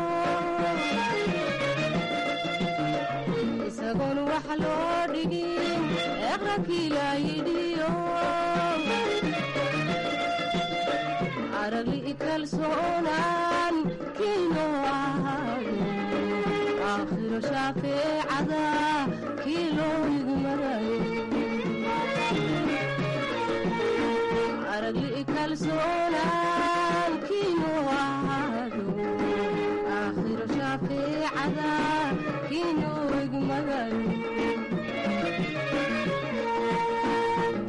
isagoon wax loo dhigin aqrakii laayidhiyo aragli kalsoonaan kiino ahaado aakhiro shaafeecada kii loo igmarayo aragli kalsoonaan kiino ahaado aakhiro shaafeecada kiino igmarayo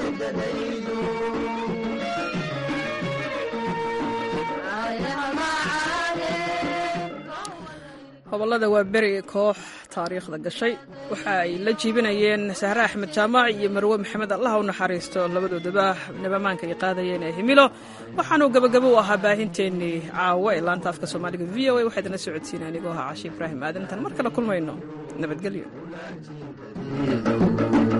hobolada waa beri koox taariikhda gashay waxa ay la jiibinayeen sahre axmed jaamac iyo marwe maxamed allah u naxariisto labadoodaba nabamaanka ay qaadayeen ee himilo waxaanuu gabagabo u ahaa baahinteennii caawo ee laanta afka soomaaliga v o a waxaa idinla socodsiina anigoo ahaa cashi ibraahim aadan intaan mar kale kulmayno nabadgelyo